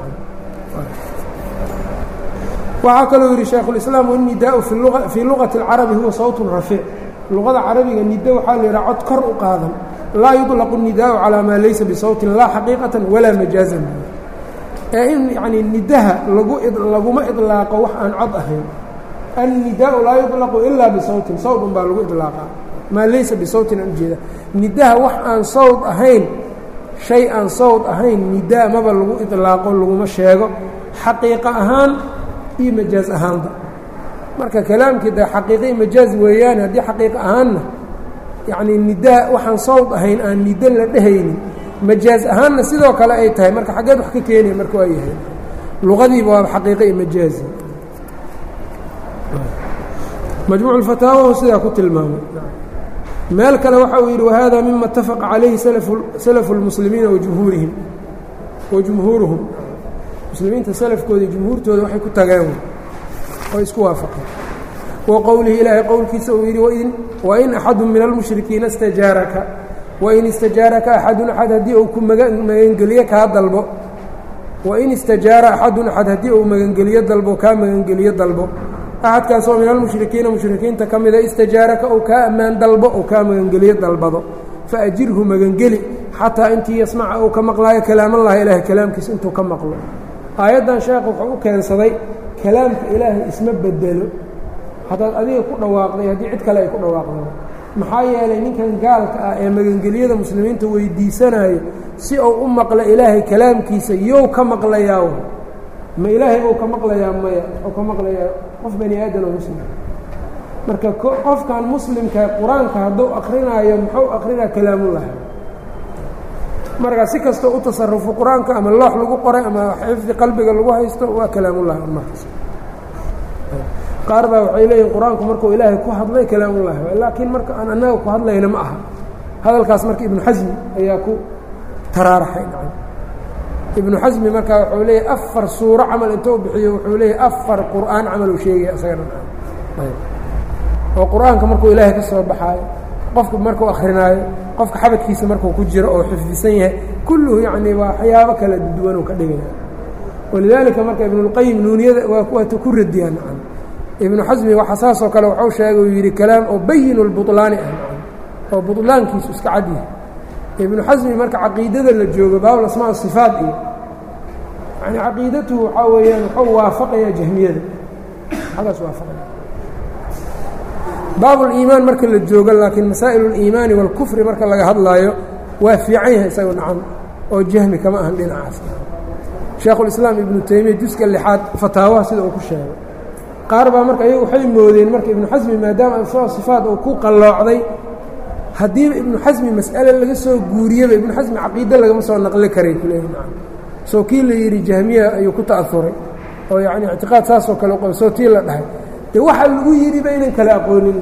waxaa kaloo yidhi shaykhulislaam wanidaau fii luqati اlcarabi huwa sawtun rafiic luqada carabiga nido waxaa la yidhaha cod kor u qaadan laa yuطlaqu الnidaau calىa maa laysa bisawtin laa xaqiiqatan walaa majaazan ee in yanii nidaha lagu laguma iطlaaqo wax aan cod ahayn annidaau laa yuطlaqu ilaa bisawtin sawd un baa lagu iطlaaqa maa laysa bisawtin aan ujeeda nidaha wax aan sawd ahayn shay aan sawd ahayn nidaa maba lagu iطlaaqo laguma sheego xaqiiqo ahaan iyo majaaz ahaanba marka kalaamkii de xaqiiqa iyo majaaz weeyaane haddii xaqiiqo ahaanna yacnii nidaa waxaan sawd ahayn aan nido la dhehaynin majaaz ahaanna sidoo kale ay tahay marka xaggeed wax ka keenaya marka waa yahay luqadiiba waaba xaqiiqa iyo majaazi majmuuc اfataawahu sidaa ku tilmaamay meel kale waxa uu yidhi wahada mima اtafaqa calayhi salafu اlmuslimiina wajumhuurihim wajumhuuruhum muslimiinta salafkooda jumhuurtooda waxay ku tageen oo isku waafaqeen wa qowlihi ilaahay qowlkiisa uu yidhi wain axadu min almushrikiina istajaaraka wain istajaaraka axadun axad haddii uu ku magangeliyo kaa dalbo wain istajaara axadun axad haddii uu magangeliyo dalbo kaa magangeliyo dalbo axadkaasoo min almushrikiina mushrikiinta ka mida istajaaraka ou kaa ammaan dalbo ou kaa magangeliyo dalbado faajirhu magangeli xataa intii yasmaca uu ka maqlaayo kalaamallahi ilaahay kalaamkiisa intuu ka maqlo aayaddan sheekh wuxuu u keensaday kalaamka ilaahay isma bedelo haddaad adiga ku dhawaaqday haddii cid kale ay ku dhawaaqdo maxaa yeelay ninkan gaalka ah ee magangelyada muslimiinta weydiisanayo si uu u maqlo ilaahay kalaamkiisa yow ka maqlayaa ma ilaahay ou ka maqlayaa maya ou ka maqlayaa qof bani aadan oo muslim marka qofkan muslimka qur-aanka hadduu akrinaayo muxuu akrinaa kalaamullah marka si kastoo u tasarufo qur-aanka ama loox lagu qoray ama xifdi qalbiga lagu haysto waa kalaamullah markaas qaar baa waxay leeyihin qur-aanku markuu ilaahay ku hadlay kalaamullah laakiin marka aan annaga ku hadlayna ma aha hadalkaas marka ibnu xasmi ayaa ku taraaraxay ibnu xasmi markaa wuxuu leeyahy afar suuro camal intou bixiyo wuxuu leeyahy afar qur'aan camal uu sheegaya isagana oo qur-aanka markuu ilaahay ka soo baxaayo qofku markuu akrinaayo qofka xabadkiisa markuu ku jiro oo xifdisan yahay kulluhu yacni waa waxyaabo kala duwan uu ka dhigaya walidaalika marka ibnulqayim nuuniyada waa waata ku radiyaan nacam ibnu xasmi waxa saasoo kale waxuu sheegay uu yidhi kalaam oo bayinu lbutlaani ah nacam oo butlaankiisu iska cad yahay ibnu xasmi marka caqiidada la joogo baabul asmaa sifaat iyo yani caqiidatuhu waxaa weeyaan wuxuu waafaqayaa jahmiyada xagaas waafaqaya baabuliimaan marka la joogo laakiin masaa'il اliimaani wاlkufri marka laga hadlaayo waa fiican yahay isago nacam oo jahmi kama ahan dhinacaas sheekhulislaam ibnu taymiya juska lixaad fataawaha sida uu ku sheegay qaar baa marka iyagu waxay moodeen marka ibnu xasmi maadaama asmaa sifaat uu ku qalloocday haddiiba ibnu xasmi mas'ale laga soo guuriyaba ibnu xasmi caqiide lagama soo naqli karay kuleeyahy nacam soo kii la yidhi jahmiya ayuu ku ta'auray oo yacni ictiqaad saasoo kale u soo tii la dhahay de waxa lagu yidhi ba inan kala aqoonin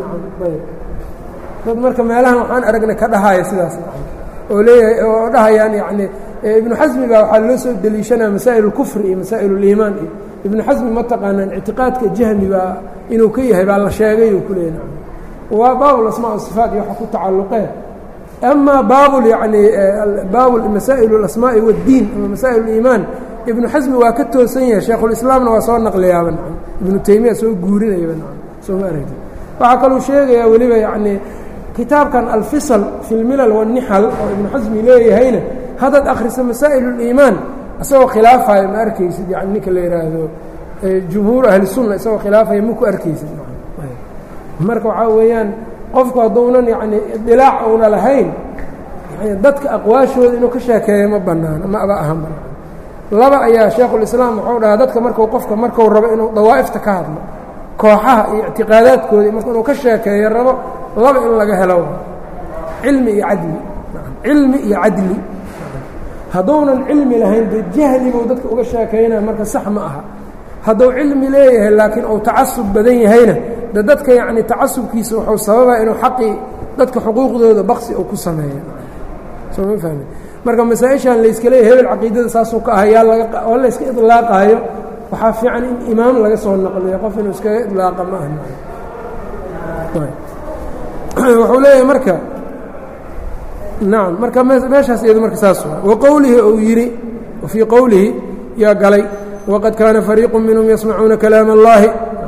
dad marka meelahan waxaan aragnay ka dhahaya sidaas oo leeyahay oo dhahayaan yacni ibnu xasmi baa waxaa loo soo deliishanaya masaa'il اlkufri iyo masaa'il اliimaan iyo ibnu xasmi ma taqaanaan ictiqaadka jahmi baa inuu ka yahay baa la sheegay uu ku leeyahy waa baabul asmaa sifaat iyo waxa ku tacalluqeen amaa baabul yacni baabul masaa'il اlasmaa'i waاddiin ama masaa'il اliimaan ibnu xasmi waa ka toosan yahay shaekhulislaamna waa soo naqliyaaba nacam ibnu taymiya soo guurinayaba nacam soo ma aragti waxaa kaluu sheegayaa weliba yacnii kitaabkan alfisal fi lmilal waannixal oo ibnu xasmi leeyahayna haddaad akhriso masaa'il اliimaan isagoo khilaafaya ma arkaysid yani ninka la yidhaahdo jumhuur ahlisunna isagoo khilaafaya ma ku arkaysid marka waxaa weeyaan qofku hadduunan yacni idilaac uuna lahayn yani dadka aqwaashooda inuu ka sheekeeyo ma banaano ma aba ahan banaan laba ayaa sheekhulislaam wuxuu dhahaa dadka marku qofka marku rabo inuu dawaa'ifta ka hadlo kooxaha iyo ictiqaadaadkooda marka inuu ka sheekeeyo rabo laba in laga helo cilmi iyo cadli cilmi iyo cadli hadduunan cilmi lahayn dee jahli buu dadka uga sheekaynaya marka sax ma aha hadduu cilmi leeyahay laakiin uu tacasub badan yahayna de dadka yacni tacasubkiisa wuxuu sababaa inuu xaqii dadka xuquuqdooda baqsi uu ku sameeyo soo ma fahmi marka masaa-ishan layska leeyahy hebel caqiidada saasuu ka ah yaa laga oo layska idlaaqaayo waxaa fiican in imaam laga soo naqliyo qof inuu iskaga idlaaqa ma aha wuxuu leeyahay marka nacam marka meeshaas iyado marka saas waa wa qowlihi uu yidhi fii qowlihi yaa galay waqad kaana fariiqu minhum yasmacuuna kalaam اllahi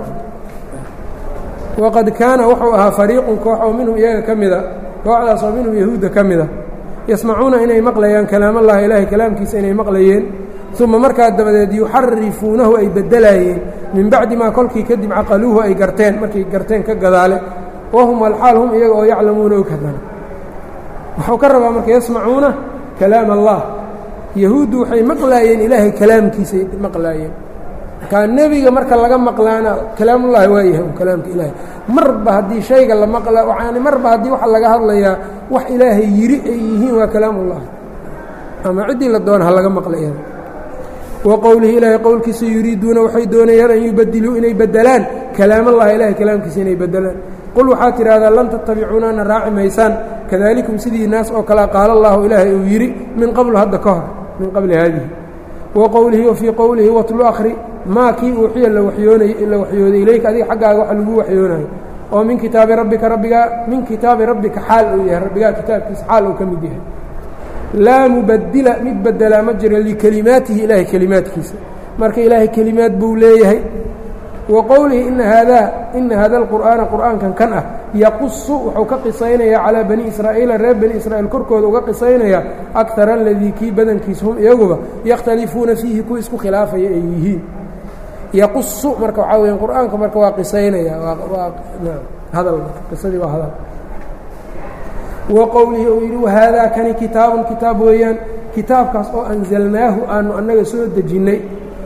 waqad kaana wuxuu ahaa fariiqun koox oo minhum iyaga ka mida kooxdaas oo minhum yahuudda ka mida yasmacuuna inay maqlayaan kalaam allahi ilaahay kalaamkiisa inay maqlayeen uma markaa dabadeed yuxarifuunahu ay bedelaayeen min bacdi maa kolkii kadib caqaluuhu ay garteen markay garteen ka gadaale wahum alxaal hum iyaga oo yaclamuuna og hadana wuxuu ka rabaa marka yasmacuuna kalaam allah yahuuddu waxay maqlaayeen ilaahay kalaamkiisay maqlaayeen markaa nebiga marka laga maqlaana kalaamullahi waa yahay kalaamka ilaahay marba haddii shayga la maqla yani marba haddii waxa laga hadlayaa wax ilaahay yiri ay yihiin waa kalaamullahi ama ciddii la doona ha laga maqlaya wa qowlihi ilaahay qowlkiisa yuriiduuna waxay doonayaan an yubadiluu inay bedelaan kalaamallahi ilahay kalaamkiisa inay bedelaan qul waxaad tidhaahdaa lan tattabicuunana raaci maysaan kadalikum sidii naas oo kalea qaala allahu ilaahay uu yidhi min qablu hadda ka hor min qabli haadihi wa qowlihi wa fii qowlihi watlu akhri maa kii uuxiya la wayoonay la waxyooday ilayka adiga xaggaaga waxa lagu waxyoonayo oo min kitaabi rabbika rabbigaa min kitaabi rabbika xaal uu yahay rabbigaa kitaabkiisa xaal uu ka mid yahay laa mubadila mid bedelaa ma jiro likelimaatihi ilaahay kelimaadkiisa marka ilaahay kelimaad buu leeyahay wa qowlihi ina haadaa ina hada alqur'aana qur'aankan kan ah yaqusu wuxuu ka qisaynayaa calaa bani israa'iila reer bani israa'iil korkooda uga qisaynaya akara aladii kii badankiisa hum iyaguba yakhtalifuuna fiihi kuwa isku khilaafaya ay yihiin yaqusu marka waxaa weya qur'aanka marka waa qisaynaya waa hadal qisadii waa hadal wa qowlihi uu yidhi wahaadaa kani kitaabun kitaab weeyaan kitaabkaas oo anzalnaahu aanu annaga soo dejinnay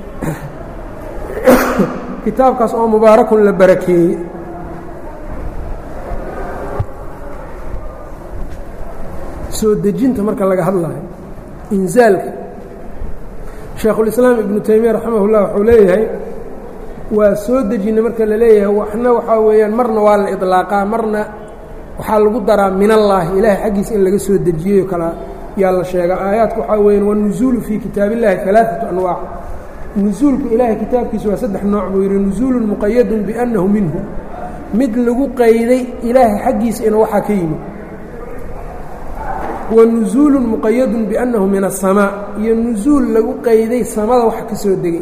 kitaabkaas oo mubaarakun la barakeeyey soo dejinta marka laga hadlayo inzaalka shaekhulislaam ibnu taymiya raximah ullah wuxuu leeyahay waa soo dejinay marka la leeyahay waxna waxaa weeyaan marna waa la idlaaqaa marna waxaa lagu daraa min allaahi ilaahay xaggiisa in laga soo dejiyeyo kala yaa la sheegaa aayaadka waxaa weeyaan wanuzuulu fii kitaab illahi alaaatu anwaac nusuulku ilaahay kitaabkiisu waa saddex nooc buu yidhi nusuulun muqayadun biannahu minhu mid lagu qayday ilaahay xaggiisa inuu waxaa ka yimid wa nusuulun muqayadun biannahu min aلsamaa iyo nusuul lagu qayday samada wax ka soo degay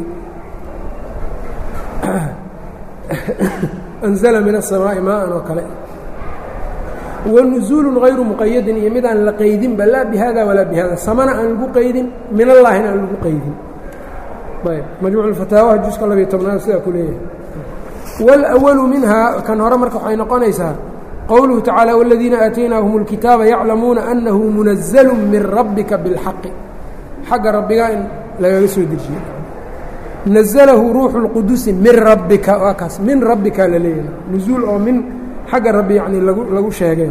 anzala min aلsamaa'i maaan oo kale wa nusuulun hayru muqayadin iyo mid aan la qaydinba laa bihada walaa bihada samana aan lagu qaydin min allaahina aan lagu qaydin majmuuc اfataawaha juska labiyo tobnaad sidaa ku leeyahay wاlأwalu minhaa kan hore marka waxay noqonaysaa qowluhu tacaalى wاladiina aataynaahum اlkitaaba yaclamuuna anahu munaزlu min rabbika biاlxaqi xagga rabbigaa in lagaga soo dejiye naزlahu ruuxu اlqudusi min rabbika waa kaas min rabbika la leeyahay nuzuul oo min xagga rabbi yani lagu lagu sheegay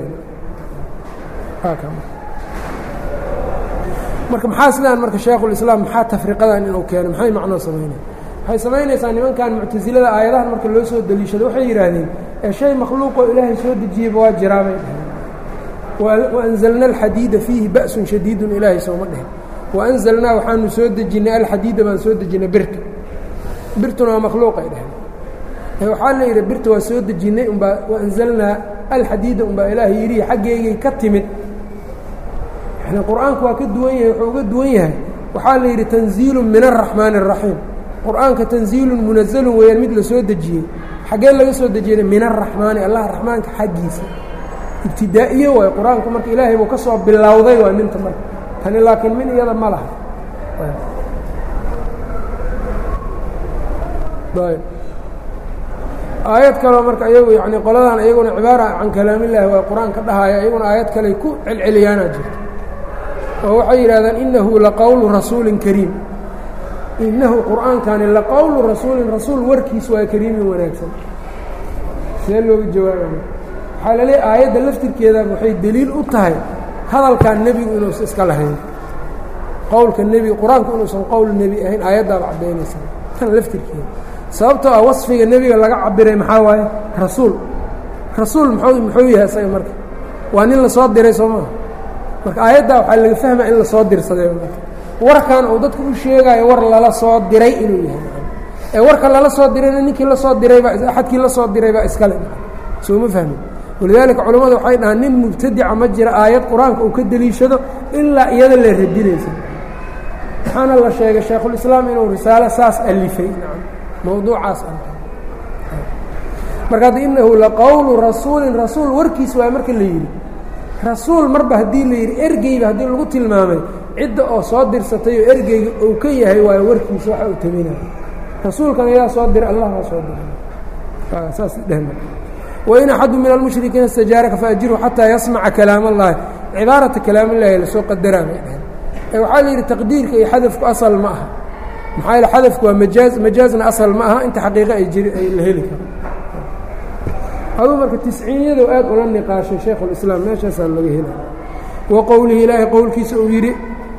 marka maxaa sidaan marka shaekhulislaam maxaa tafriqadan inuu keeno maxay macnoo samaynaya waxay samaynaysaa nimankan muctasilada aayadahan marka loo soo deliishado waxay yidhaahdeen ee shay makhluuqoo ilaahay soo dejiyeyba waa jiraa bay dhaheen waanzalna alxadiida fiihi ba'sun shadiidun ilaahay sooma dhehen waanzalnaa waxaanu soo dejinnay alxadiida baan soo dejinnay birta birtuna waa makhluuqay dheheen waxaa la yidhi birta waa soo dejinnay umbaa waanzalnaa alxadiida umbaa ilaahay yidhi xaggeygay ka timid yani qur-aanku waa ka duwan yahay wuxuu uga duwan yahay waxaa la yidhi tanziilu min araxmaani الraxiim qur-aanka tanziilun munazalun weeyaan mid la soo dejiyey xaggee laga soo dejiyey min araxmaani allah raxmaanka xaggiisa ibtidaa'iye waay qur-aanku marka ilaahay buu ka soo bilowday waay minta marka tani laakiin min iyada ma laha aayad kaleo marka iyagu yani qoladan iyaguna cibaara can kalaamillaahi waa qur-aan ka dhahaya iyaguna aayad kaley ku celceliyaanaa jirta oo waxay yidhahdaan innahu laqowlu rasuulin kariim innahu qur'aankani laqowlu rasuulin rasuul warkiis waa kariimin wanaagsan see looga jawaabaya waxaa laleeyahy aayadda laftirkeeda waxay deliil u tahay hadalkan nebigu inuusan iska lahayn qowlka nebiga qur-aanku inuusan qowl nebi ahayn aayaddaaba caddaynaysa tan laftirkeeda sababtoo ah wasfiga nebiga laga cabiray maxaa waaye rasuul rasuul mxuu muxuu yahay isaga marka waa nin lasoo diray soo maha marka aayaddaa waxaa laga fahmaya in lasoo dirsaday marka warkan uu dadku u sheegaayo war lala soo diray inuu yahay ee warka lala soo dirayna ninkii lasoo diraybaa axadkii la soo diray baa iskale soo ma fahmin walidaalika culammadu waxay dhahaan nin mubtadica ma jira aayad qur-aanka uu ka deliishado ilaa iyada la radinaysa waxaana la sheegay shaykhulislaam inuu risaalo saas alifay mawduucaas marka hadda inahu laqowlu rasuulin rasuul warkiis waay marka la yidhi rasuul marba haddii la yidhi ergeyba haddii lagu tilmaamay cidda oo soo dirsatay oo ergeyga uu ka yahay waayo warkiisa waxa uu taminaya rasuulkan ayaa soo diray allah baa soo diray saas dheh wain axadu min almushrikiina istajaaraka faajirhu xataa yasmaca kalaam اllahi cibaarata kalaam اllahi lasoo qadaraa bay dhaheen ee waxaa la yidhi taqdiirka iyo xadafku asal ma aha maxaa yaele xadafku waa majaaz majaazna asal ma aha inta xaqiiqo ay jiri ay la heli karo aduu marka tisciiniyadu aad ula niqaashay shaykhulislaam meeshaasaa laga helay wa qowlihi ilaahay qowlkiisa uu yidhi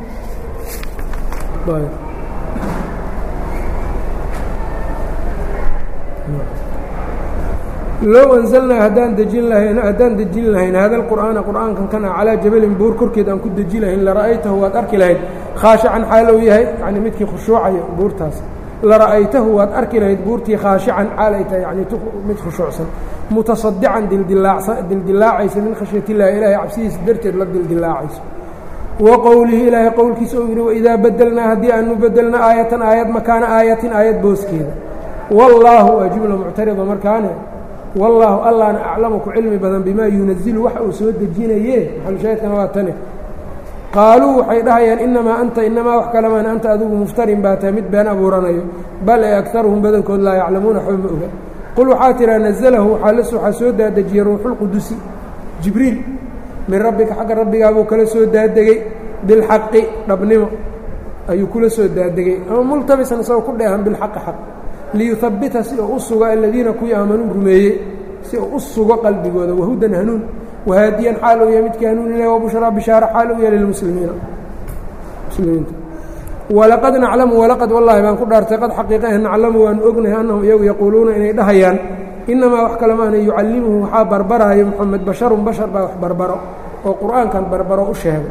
low anzalnaa haddaan dejin lahayn haddaan dejin lahayn hada alqur'aana qur'aankan kana calaa jabalin buur korkeed aan ku deji lahayn lara'aytahu waad arki lahayd khaashican xaalow yahay yacni midkii khushuucaya buurtaas lara'aytahu waad arki lahayd buurtii khaashican xaalay tahay yani mid khushuucsan mutasadican dildilaacaysa min khashyat illahi ilaahay cabsidiisa darteed la dildilaacayso wa qowlihi ilaahay qowlkiisa uu yidhi waidaa bedelnaa haddii aanu bedelna aayatan aayad makaana aayatin aayad booskeeda wallaahu waa jumla muctarida markaane wallaahu allaana aclamu ku cilmi badan bimaa yunazilu waxa uu soo dejinaye maxalushaahidkana waa tane qaaluu waxay dhahayaan inamaa anta inamaa wax kalamaan anta adigu muftarin baa tahay mid been abuuranayo bal ee agaruhum badankood laa yaclamuuna waxba ma oga qul waxaa tiraa nazalahu waxaa soo daadejiyey ruuxulqudusi jibriil min rabbika xagga rabbigaabuu kala soo daadegey bilxaqi dhabnimo ayuu kula soo daadegey ama multabisan isagoo ku dheehan bilxaqi xaq liyuhabbita si uu u sugo aladiina kuwii aamanuu rumeeyey si uu u sugo qalbigooda wahudan hanuun wahaadiyan xaal uu yahay midkii hanuuninaya wabushraa bishaara xaal uu yahay lilmuslimiina muslimiinta walaqad naclamu walaqad wallaahi baan ku dhaartay qad xaqiiqa ah naclamu waanu ognahay annahum iyagu yaquuluuna inay dhahayaan inamaa wax kale maana yucallimuhu waxaa barbaraayo moxamed basharun bashar baa wax barbaro oo qur'aankan barbaro u sheegay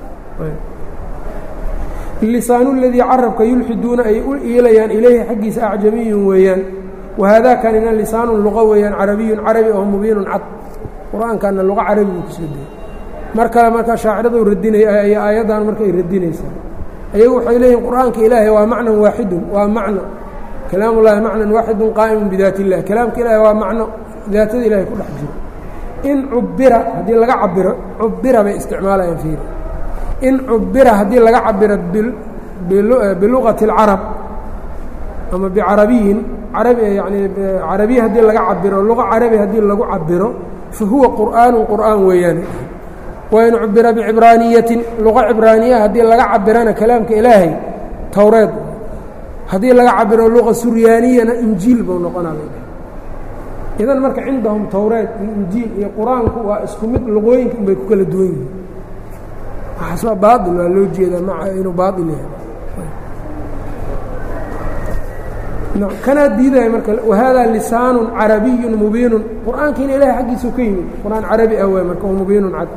lisaanu ladii carabka yulxiduuna ay u iilayaan ilayhi xaggiisa acjamiyun weeyaan wahaadakanina lisaanun luqa weeyaan carabiyun carabi oo mubiinun cad qur-aankanna luqa carabi buu kusoo degey mar kale markaa shaaciradu radinay ay aayaddan marka ay radinaysaa ayagu waxay leeyihin qur'aanka ilaahay waa macnan waaxidun waa macno kalaam ullahi macnan waaxidun qaa'imun bidaat illah kalaamka ilaahay waa macno daatada ilahay ku dhex jiro in cubira haddii laga cabiro cubira bay isticmaalayaan fiiri in cubira haddii laga cabiro biluqati اlcarab ama bicarabiyin arabi yani carabiya haddii laga cabiro luqa carabi haddii lagu cabiro fa huwa qur'aanu qur'aan weeyaan wain cubira bicibraaniyatin luqa cibraaniya haddii laga cabirana kalaamka ilaahay towreed haddii laga cabiro luqa suryaaniyana injiil buu noqonaa idan marka cindahum towreed iyo injiil iyo qur-aanku waa isku mid luqooyinka unbay ku kala duwan yihiin waxaas waa baail waa loo jeedaa maca inuu baail yahay kanaa diidaya marka wahaadaa lisaanun carabiyun mubiinun qur-aankiina ilahay xaggiisuu ka yimid qur-aan carabi ah waay marka mubiinun cad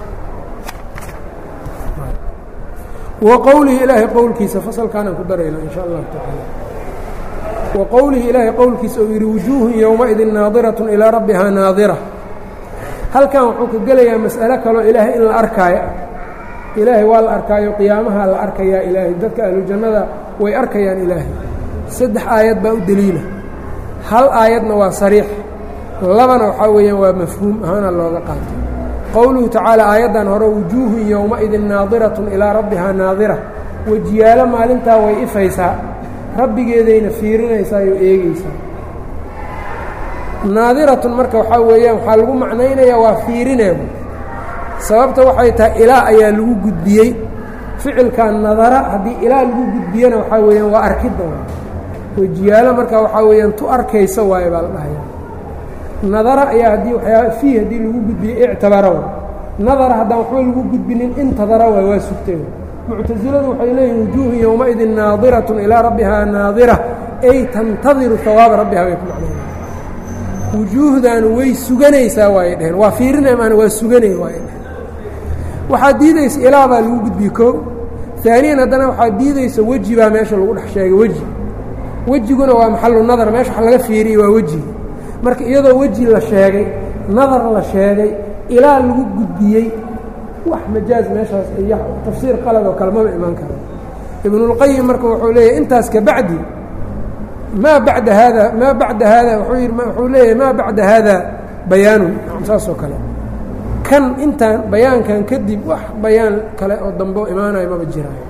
wa qowlihi ilaahay qowlkiisa fasalkaanaan ku darayna in sha allahu tacaala wa qowlihi ilaahay qowlkiisa uu yidhi wujuuhun yowmaidin naadiratun ilaa rabbihaa naadira halkan wuxuu ka gelayaa mas'alo kaloo ilaahay in la arkaayo ilaahay waa la arkaayo qiyaamaha la arkayaa ilaahay dadka ahlujannada way arkayaan ilaahay saddex aayad baa u deliila hal aayadna waa sariix labana waxaa weeyaan waa mafhuum ahaana looga qaatay qowluhu tacaala aayaddan hore wujuuhun yowmaidin naadiratun ilaa rabbihaa naadira wejiyaalo maalintaa way ifaysaa rabbigeedayna fiirinaysaa oo eegeysaa naadiratun marka waxaa weeyaan waxaa lagu macnaynayaa waa fiirineedu sababta waxay tahay ilaa ayaa lagu gudbiyey ficilkan nadara haddii ilaa lagu gudbiyana waxaa weeyaan waa arkidda wejiyaalo marka waxaa weeyaan tu arkaysa waaye baa la dhahaya nadara ayaa haddii waxyaaba fiih haddii lagu gudbiyey ictabara wa nadara haddaan waxba lagu gudbinin intadara waay waa sugtay muctasiladu waxay leeyihin wujuuhu yowmaidin naadiratun ilaa rabbihaa naadira ay tantadiru hawaaba rabbihaa bay ku macnayna wujuuhdan way suganaysaa waayay dheheen waa fiirinay maana waa suganay waayay dheheen waxaa diidaysa ilaa baa lagu gudbiyey koo aaniyan haddana waxaa diidaysa weji baa meesha lagu dhex sheegay weji wejiguna waa maxalu nadar meesha wax laga fiiriyey waa wejiga marka iyadoo weji la sheegay nadar la sheegay ilaa lagu gudbiyey wax majaaz meeshaas iyo tafsiir qalad oo kale maba imaan karo ibnulqayim marka wuxuu leeyahy intaas ka bacdi maa bacda haada maa bacda haada wuuu yidhi wuxuu leeyahay maa bacda haada bayaanun saas oo kale kan intaan bayaankan kadib wax bayaan kale oo dambe imaanayo maba jiraayo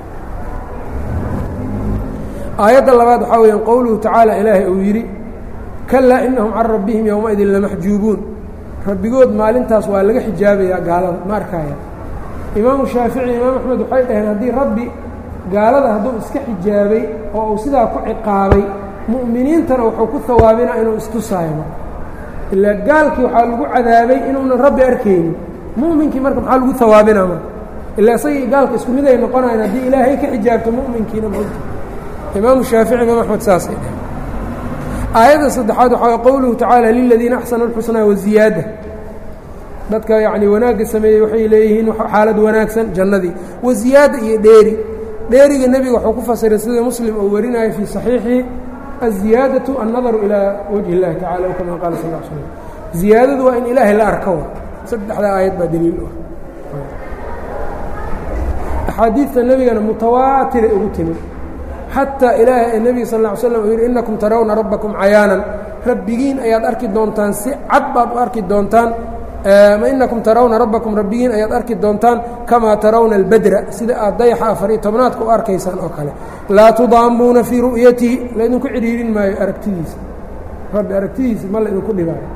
aayadda labaad waxaa weeyaan qowluhu tacaala ilaahay uu yidhi kalaa inahum can rabbihim yowmaidin lamaxjuubuun rabbigood maalintaas waa laga xijaabayaa gaalada ma arkaya imaamu shaafici imaam axmed waxay dhaheen haddii rabbi gaalada hadduu iska xijaabay oo uu sidaa ku ciqaabay mu'miniintana wuxuu ku hawaabinaa inuu istusaayo ilaa gaalkii waxaa lagu cadaabay inuunan rabbi arkaynin mu'minkii marka maxaa lagu hawaabinaa marka ilaa isagii gaalka isku mid ay noqonayan haddii ilaahay ka xijaabto mu'minkiina mota imaamu shaafici imaam axmed saasay dhaheen aayadda saddexaad waxaa qowluhu tacaala liladiina axsanu اlxusnaa waziyaada dadka yacni wanaagga sameeyey waxay leeyihiin xaalad wanaagsan jannadii waziyaada iyo dheeri dheeriga nebiga wuxuu ku fasiray sida muslim uu warinayo fii صaxiixihi aziyaadaةu annadaru ilaa wajhi اllahi tacala o kama qaala sal l slm ziyaadadu waa in ilaahay la arko saddexda aayad baa daliil u ah axaadiidta nebigana mutawaatiray ugu timid xataa ilaahay nebiga sal ا ly slam uu yidhi innakum tarawna rabbakum cayaanan rabbigiin ayaad arki doontaan si cad baad u arki doontaan inakum tarawna rabbakum rabbigiin ayaad arki doontaan kamaa tarawna albadra sida aad dayaxa afariyo tobnaadka u arkaysaan oo kale laa tudaamuuna fii ru'yatihi laydinku cidhiirin maayo aragtidiisa rabbi aragtidiisa ma laydinku dhibaayo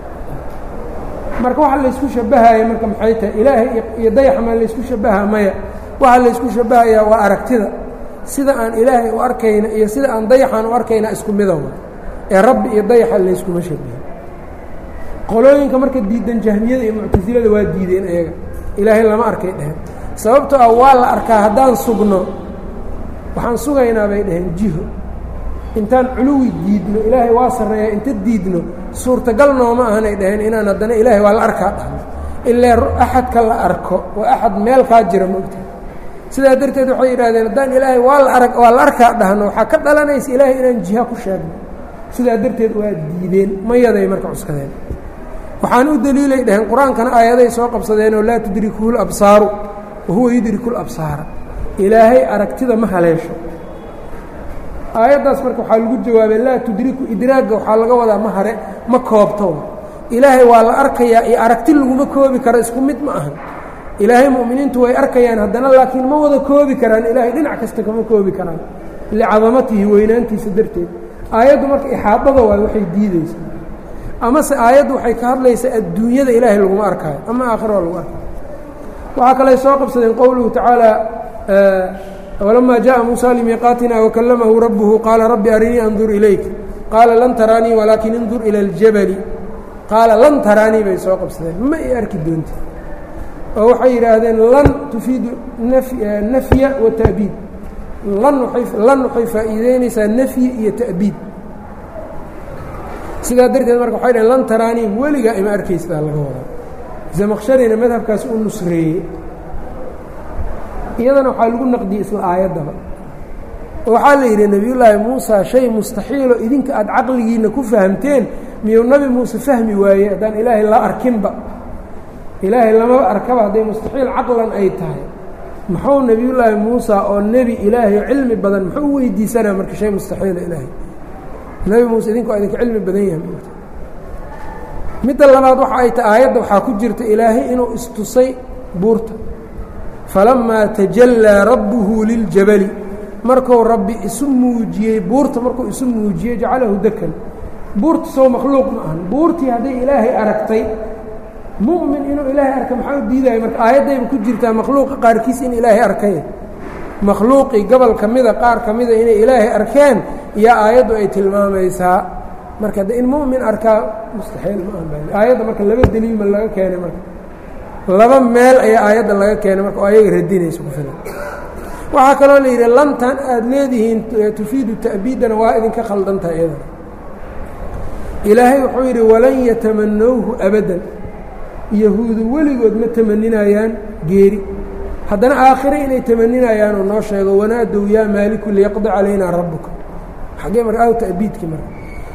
marka waxa laysku shabahaya marka maxay tahay ilaahay iyo dayaxa ma laysku shabaha maya waxaa laysku shabahayaa waa aragtida sida aan ilaahay u arkayna iyo sida aan dayaxaan u arkayna isku mida wa ee rabbi iyo dayaxa layskuma shabihin qolooyinka marka diidan jahmiyada iyo muctasilada waa diideen ayaga ilaahay lama arkay dheheen sababtoo ah waa la arkaa haddaan sugno waxaan sugaynaa bay dhaheen jiho intaan culuwi diidno ilaahay waa sarreeya inta diidno suurtagal nooma ahanay dhaheen inaan haddana ilaahay waa la arkaa dhahno ilaa axadka la arko waa axad meel kaa jira mogta sidaa darteed waxay yidhahdeen haddaan ilaahay waa la arag waa la arkaa dhahno waxaa ka dhalanaysa ilaahay inaan jiha ku sheegno sidaa darteed waa diideen mayaday marka cuskadeen waxaan u daliilay dhaheen qur-aankana aayaday soo qabsadeenoo laa tudrikuhu labsaaru wahuwa yudriku labsaara ilaahay aragtida ma haleesho aayaddaas marka waxaa lagu jawaabay laa tudriku idraagga waxaa laga wadaa ma hare ma koobto ilaahay waa la arkayaa iyo aragti laguma koobi karo isku mid ma ahan ilaahay mu'miniintu way arkayaan haddana laakiin ma wada koobi karaan ilaahay dhinac kasta kama koobi karaan licadamatihi weynaantiisa darteed aayaddu marka ixaadada waay waxay diideysaa amase aayaddu waxay ka hadlaysaa adduunyada ilaahay laguma arkaayo ama aakhira waa lagu arkaayo waxaa kaley soo qabsadeen qowluhu tacaala walamaa jaءa muusa limiiqaatina wakallamahu rabbuhu qaala rabbi arinii andur ilayk qaala lan taraanii walaakin indur ila اljabali qaala lan taraanii bay soo qabsadeen ma i arki doonti oo waxay yidhaahdeen lan tufiidu nafya wa ta'biid lan waay lan waxay faa'iideynaysaa nafyi iyo ta'biid sidaa darteed marka waxay dhaheen lan taraanii weligaa ima arkaysadaa laga wadaa zamaqsharina madhabkaas u nusreeyey iyadana waxaa lagu naqdiyey isla aayaddaba oo waxaa la yidhi nebiyullaahi muusa shay mustaxiilo idinka aada caqligiinna ku fahamteen miyuu nebi muuse fahmi waayey haddaan ilaahay la arkinba ilaahay lamaba arkaba hadday mustaxiil caqlan ay tahay muxuu nebiyullaahi muusa oo nebi ilaahay oo cilmi badan muxuu u weydiisanaa marka shay mustaxiila ilaahay nebi muuse idinku waa idinka cilmi badan yahay midda labaad waxa ay tahay aayadda waxaa ku jirta ilaahay inuu istusay buurta falamaa tajallaa rabbuhu liljabali markuu rabbi isu muujiyey buurta markuu isu muujiyey jacalahu dakan buurta soo makhluuq ma ahan buurtii hadday ilaahay aragtay mu'min inuu ilaahay arka maxaa u diidaya marka aayaddayba ku jirtaa makhluuqa qaarkiis in ilaahay arkay makhluuqii gobol ka mida qaar ka mida inay ilaahay arkeen iyo aayaddu ay tilmaamaysaa marka de in mu'min arkaa mustaxiil ma aha aayadda marka laba deliil ma laga keenay marka laba meel ayaa aayadda laga keenay marka oo ayaga radinayso ku filan waxaa kaloo la yidhi lantan aada leedihiin tufiidu ta'biidana waa idinka khaldantaha iyadana ilaahay wuxuu yidhi walan yatamanowhu abadan yahuudu weligood ma tamaninayaan geeri haddana aakhire inay tamaninayaan oo noo sheego wanaadow yaa maaliku liyaqdi calaynaa rabbuka xaggee marka aw ta'biidkii marka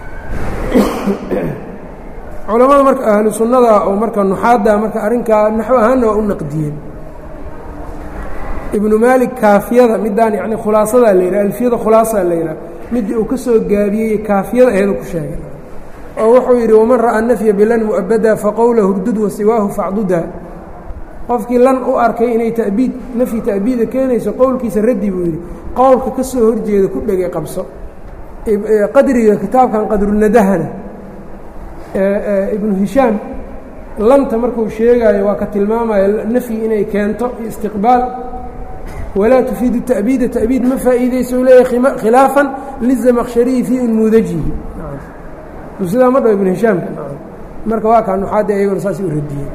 culamada marka ahlu sunnada oo marka nuxaadda marka arrinkaa naxw ahaanna waa u naqdiyeen ibnu maalik kaafiyada midaan yani khulaasadaa la yidhaha alfiyada khulaasaa la yidhaha midii uu ka soo gaabiyey kaafiyada aheedu ku sheegay oo wuxuu yidhi waman ra'aa nafya bilan mu'abada faqowla hurdud wasiwaahu facduda qofkii lan u arkay inay tabiid nafyi ta'biida keenayso qowlkiisa raddi buu yidhi qowlka ka soo horjeeda ku dhegay qabso qadriga kitaabkan qadrunadahana ibnu hishaam lanta markuu sheegaayo waa ka tilmaamaya nafyi inay keento iyo istiqbaal walaa tufiidu ta'biida ta'biid ma faa'iideyso leeyahy khilaafan lizamaqshariyi fii unmuudajihi sidaa ma dhaho ibnu hishaamka marka waa kaa nuxaadda ayagona saasay u radiyeen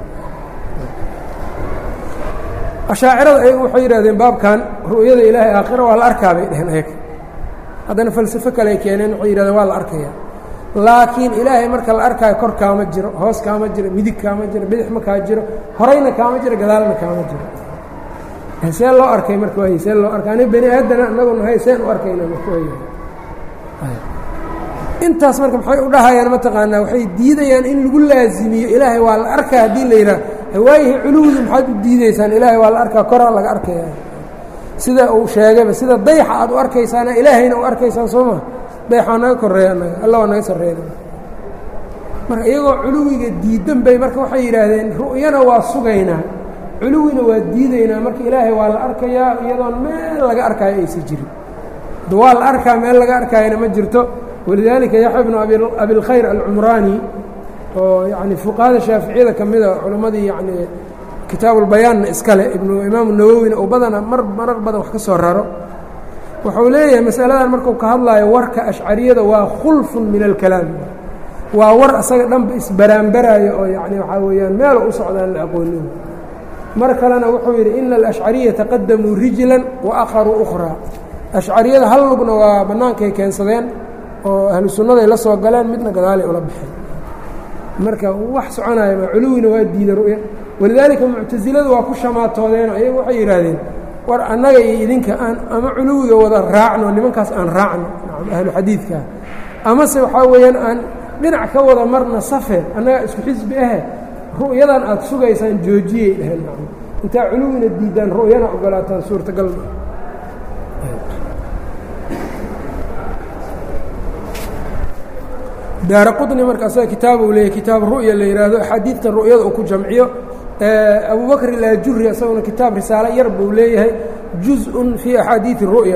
ashaacirada ayagu waxay yidhahdeen baabkan ru'yada ilaahay aakhira waa la arkaa bay dheheen ayaga haddana falsafo kale ay keeneen waxay yidhahdeen waa la arkaya laakiin ilaahay marka la arkaayo kor kaama jiro hoos kaama jiro midig kaama jiro bidix ma kaa jiro horayna kaama jiro gadaalna kaama jiro see loo arkay marka waay see loo arkay ani bani aadana anagu nahay seen u arkayna marka waay intaas marka maxay u dhahayaan mataqaanaa waxay diidayaan in lagu laazimiyo ilaahay waa la arkaa haddii la yidhaah hawaayihi culuwdu maxaad u diideysaan ilaahay waa la arkaa koraa laga arkaya sida uu sheegayba sida dayxa aad u arkaysaana ilaahayna u arkaysaan soo ma dayxaa naga koreeya anaga alla waa naga sarreeya marka iyagoo culuwiga diidan bay marka waxay yidhaahdeen ru'yana waa sugaynaa culuwina waa diidaynaa marka ilaahay waa la arkayaa iyadoon meel laga arkaayo aysa jirin da waa la arkaa meel laga arkaayana ma jirto walidaalika yaxya bnu abilkhayr alcumraani oo yani fuqahada shaaficiyada ka mida culammadii yani kitaabulbayaanna iskale ibnu imaamu nawowina oo badana mar marar badan wax ka soo raro wuxuu leeyahay masaladan markuu ka hadlaayo warka ashcariyada waa khulfun min alkalaam waa war asaga dhanba isbaraanbaraayo oo yani waxaa weeyaan meelo u socdaan la aqoonin mar kalena wuxuu yidhi ina alashcariya taqadamuu rijlan wa akharuu ukhraa ashcariyada hal lugna waa bannaankay keensadeen oo ahlu sunnaday la soo galeen midna gadaalay ula baxeen marka wax soconaya ma culuwina waa diida ru'ya walidaalika muctasiladu waa ku shamaatoodeenoo ayagu waxay yidhaahdeen war annaga iyo idinka aan ama culuwiga wada raacno nimankaas aan raacno ahlu xadiidka amase waxaa weeyaan aan dhinac ka wada marna safe annagaa isku xisbi ahe ru'yadan aad sugaysaan joojiyay dheheen intaa culuwina diidaan ru'yana ogolaataan suurtagal daara qطni marka asaga kitaab uu leeyahy kitaab ru'ya la yidhaahdo axaadiidta ru'yada uu ku jamciyo abubakr ilaajuri isaguna kitaab risaalo yar buu leeyahay juزء fii axaadiiثi الru'ya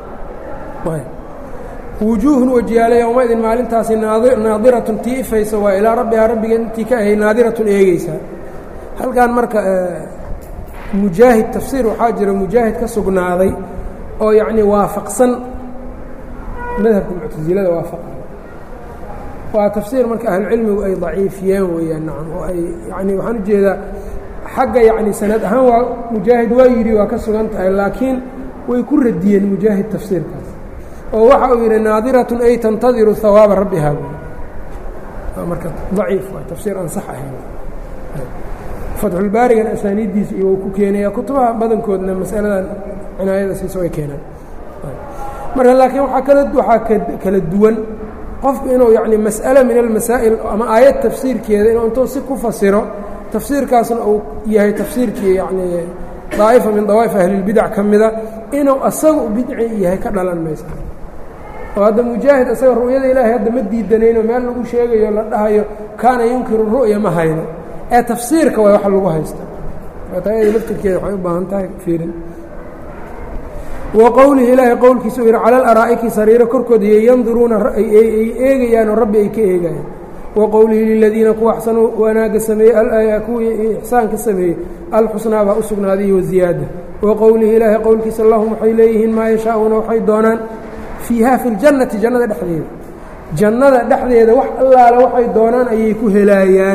wujuuhun wajiyaale yowmaidin maalintaasi naadiratun tii ifaysa waa ilaa rabbihaa rabbigeed intii ka ahay naadiratun eegeysaa halkan marka mujaahid tafsiir waxaa jira mujaahid ka sugnaaday oo yacni waafaqsan madhabka muctasilada waafaqa waa tafsiir marka ahlucilmigu ay daciifiyeen weeyaan nacam oo ay yani waxaan ujeedaa xagga yacni sanad ahaan waa mujaahid waa yidhi waa ka sugan tahay laakiin way ku radiyeen mujaahid tafsiirkaas oo waxa uu yidhi naadiratun ay tantadiru hawaaba rabbihaa marka daciif waa tafsiir aan sax ahayn fatxulbaarigan asaaniiddiisa iyo wuu ku keenaya kutubaha badankoodna masaladan cinaayada siiso way keenaan marka laakiin waaa kala waxaa kala duwan qofku inuu yacni mas'ale min almasaa'il ama aayad tafsiirkeeda inuu intuu si ku fasiro tafsiirkaasna uu yahay tafsiirkii yacni daa'ifa min dawaa'if ahlilbidac ka mida inuu asaga bidci yahay ka dhalan maysa oo hadda mujaahid asaga ru'yada ilaahay hadda ma diidanayno meel lagu sheegayo la dhahayo kaana yunkiru ru'ya ma hayno ee tafsiirka waa wax lagu haysta taayada laftirkeeda waxay u baahan tahay fiirin wa qowlihi ilaahay qowlkiisa uu yidhi cala alaraa'iki sariiro korkooda iyo yanduruuna ay eegayaanoo rabbi ay ka eegayaan wa qowlihi liladiina kuwa axsanuu wanaagga sameeyey kuwii ixsaanka sameeyey alxusnaa baa u sugnaaday waziyaada wa qowlihi ilaahay qowlkiisa lahum waxay leeyihiin maa yashaa'uuna waxay doonaan fiiha fi ljannati jannada dhexdeeda jannada dhexdeeda wax allaale waxay doonaan ayay ku helaayaan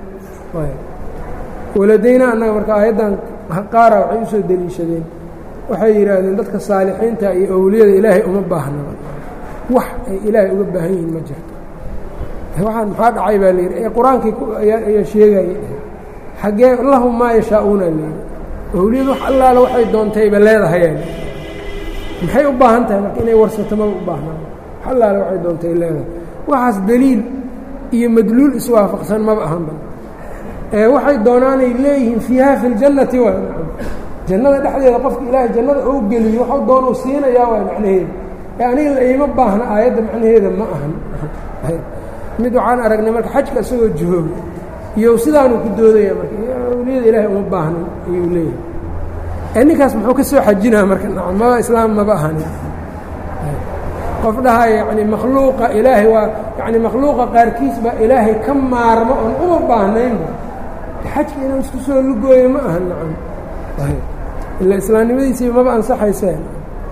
waladayna annaga marka aayaddan qaara waxay usoo deliishadeen waxay yidhaahdeen dadka saalixiinta iyo owliyada ilaahay uma baahnaba wax ay ilaahay uga baahan yihiin ma jirto waxaan maxaa dhacay baa layidhi ee qur-aankii ayaa sheegayay xaggee lahum maa yashaa'uuna layidhi owliyadu wax allaale waxay doontayba leedahayaan maxay u baahan tahay marka inay warsato maba u baahnaan wax allaale waxay doontay leedahay waxaas deliil iyo madluul iswaafaqsan maba ahanba ee waxay doonaanay leeyihiin fiiha fi ljannati waa jannada dhexdeeda qofka ilaahay jannada ou geliyo waxau doonuu siinayaa waay macnaheeda ee aniga la iima baahna aayadda macnaheeda ma ahan mid waxaan aragnay marka xajka isagoo jooga iyo sidaanuu ku doodaya marka awliyada ilaahay uma baahnan ayuu leeyahay ee ninkaas muxuu ka soo xajinaa marka nacam maba islaam maba ahanin qof dhahaya yacni makhluuqa ilaahay waa yacni makhluuqa qaarkiis baa ilaahay ka maarmo oon uma baahnaynba xajka inuu isku soo lugooyo ma ahan nacam ila islaamnimadiisiiba maba ansaxayseen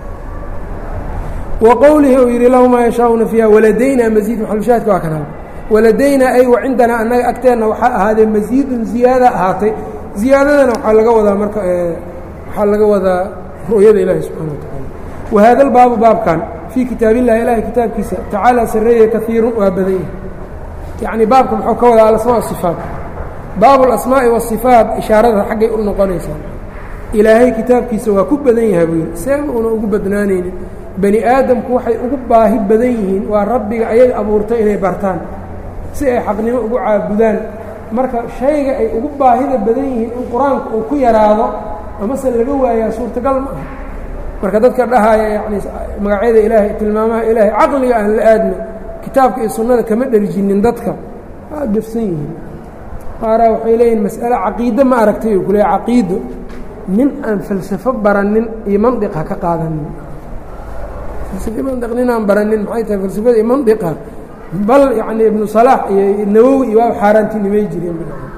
wa qowlihi uu yidhi lahu maa yashaa'una fiiha waladaynaa masiid maxalushaadka waa kan hal waladaynaa ay wa cindanaa annaga agteenna waxaa ahaadee masiidun ziyaada ahaatay ziyaadadana waxaa laga wadaa marka waxaa laga wadaa ru'yada ilaahi subxana wa tacaala wa haada albaabu baabkan fii kitaabillahi ilaahay kitaabkiisa tacaala sarreeye kaiirun waa badan yahay yacni baabka muxuu ka wadaa alasmaa sifaat baabu alasmaa'i waasifaat ishaarada xaggay u noqonaysaa ilaahay kitaabkiisa waa ku badan yahay buu yidhi seeba una ugu badnaanaynin bani aadamku waxay ugu baahi badan yihiin waa rabbiga ayay abuurtay inay bartaan si ay xaqnimo ugu caabudaan marka shayga ay ugu baahida badan yihiin in qur-aanka uu ku yaraado amase laga waayaa suurtagal ma aha marka dadka dhahaya yacni magacyada ilaahay tilmaamaha ilaahay caqliga aan la aadno kitaabka iyo sunnada kama dherjinin dadka waa gafsan yihiin qaaraa waxay leeyihin mas'ale caqiide ma aragtay uu ku leeya caqiido nin aan falsafo baranin iyo mandiq ha ka qaadanin mandiq nin aan baranin maxay tahay falsafada iyo mandiqa bal yacni ibnu salaax iyo nawowi iyo waa xaaraantinimay jireen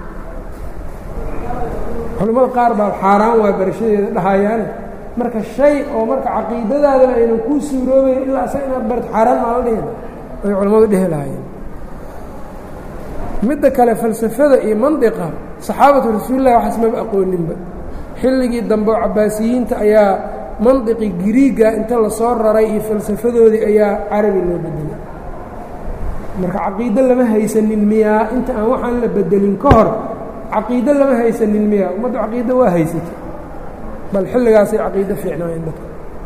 culamada qaar baa xaaraan waa barashadeeda dhahayaane marka shay oo marka caqiidadaadana aynan kuu suuroobayn ilaa asaga inaad barto xaaraan maa la dhihin ay culammadu dhehi lahaayeen midda kale falsafada iyo mandiqa saxaabatu rasuulillahi waxaas maba aqooninba xilligii dambe oo cabaasiyiinta ayaa mandiqi giriiga inta lasoo raray iyo falsafadoodii ayaa carabi loo bedelay marka caqiido lama haysanin miyaa inta aan waxaan la bedelin ka hor caqiido lama haysanin miyaa ummaddu caqiido waa haysatay bal xilligaasay caqiido fiicnaayeen dadka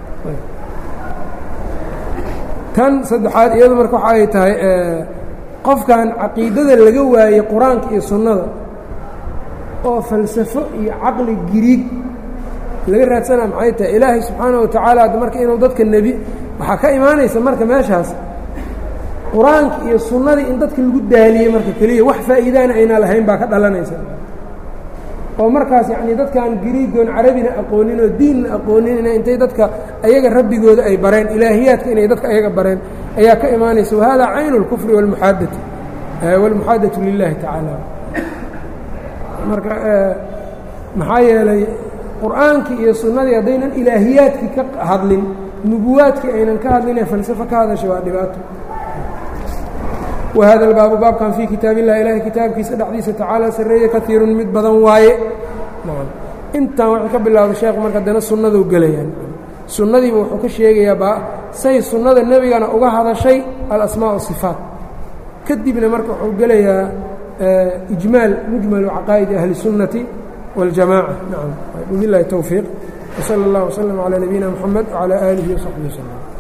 tan saddexaad iyadu marka waxa ay tahay qofkan caqiidada laga waayey qur-aanka iyo sunnada oo falsafo iyo caqli giriig laga raadsanaa maxay tahay ilaahay subxaana wa tacaala marka inuu dadka nebi waxaa ka imaanaysa marka meeshaas qur-aanka iyo sunnadii in dadka lagu daaliyey marka keliya wax faa'iidaana ayna lahayn baa ka dhalanaysa oo markaas yacnii dadkaan giriigoon carabina aqoonin oo diinna aqooninina intay dadka ayaga rabbigooda ay bareen ilaahiyaadka inay dadka ayaga bareen ayaa ka imaanaysa wahada caynu اlkufri wاlmuxaadati wاlmuxaadatu lilahi tacaala marka maxaa yeelay qur'aankii iyo sunnadii haddaynan ilaahiyaadkii ka hadlin nubuwaadkii aynan ka hadlin ee falsafo ka hadasha waa dhibaato wahada albaabu baabkan fii kitaab illahi ilahay kitaabkiisa dhexdiisa tacaala sarreeye kaiirun mid badan waaye intan wuxuu ka bilaabay sheekhu marka dana sunnaduu gelayaan sunnadiiba wuxuu ka sheegayaa ba say sunnada nebigana uga hadashay alasmaa wasifaat kadibna marka wuxuu gelayaa ijmaal mujmalu caqaa'idi ahli الsunnati wاljamaca nacam wabilahi towfiiq wsala اllah wslm calى nabiyina mxamed wcalى aalihi wsaxbihi wslm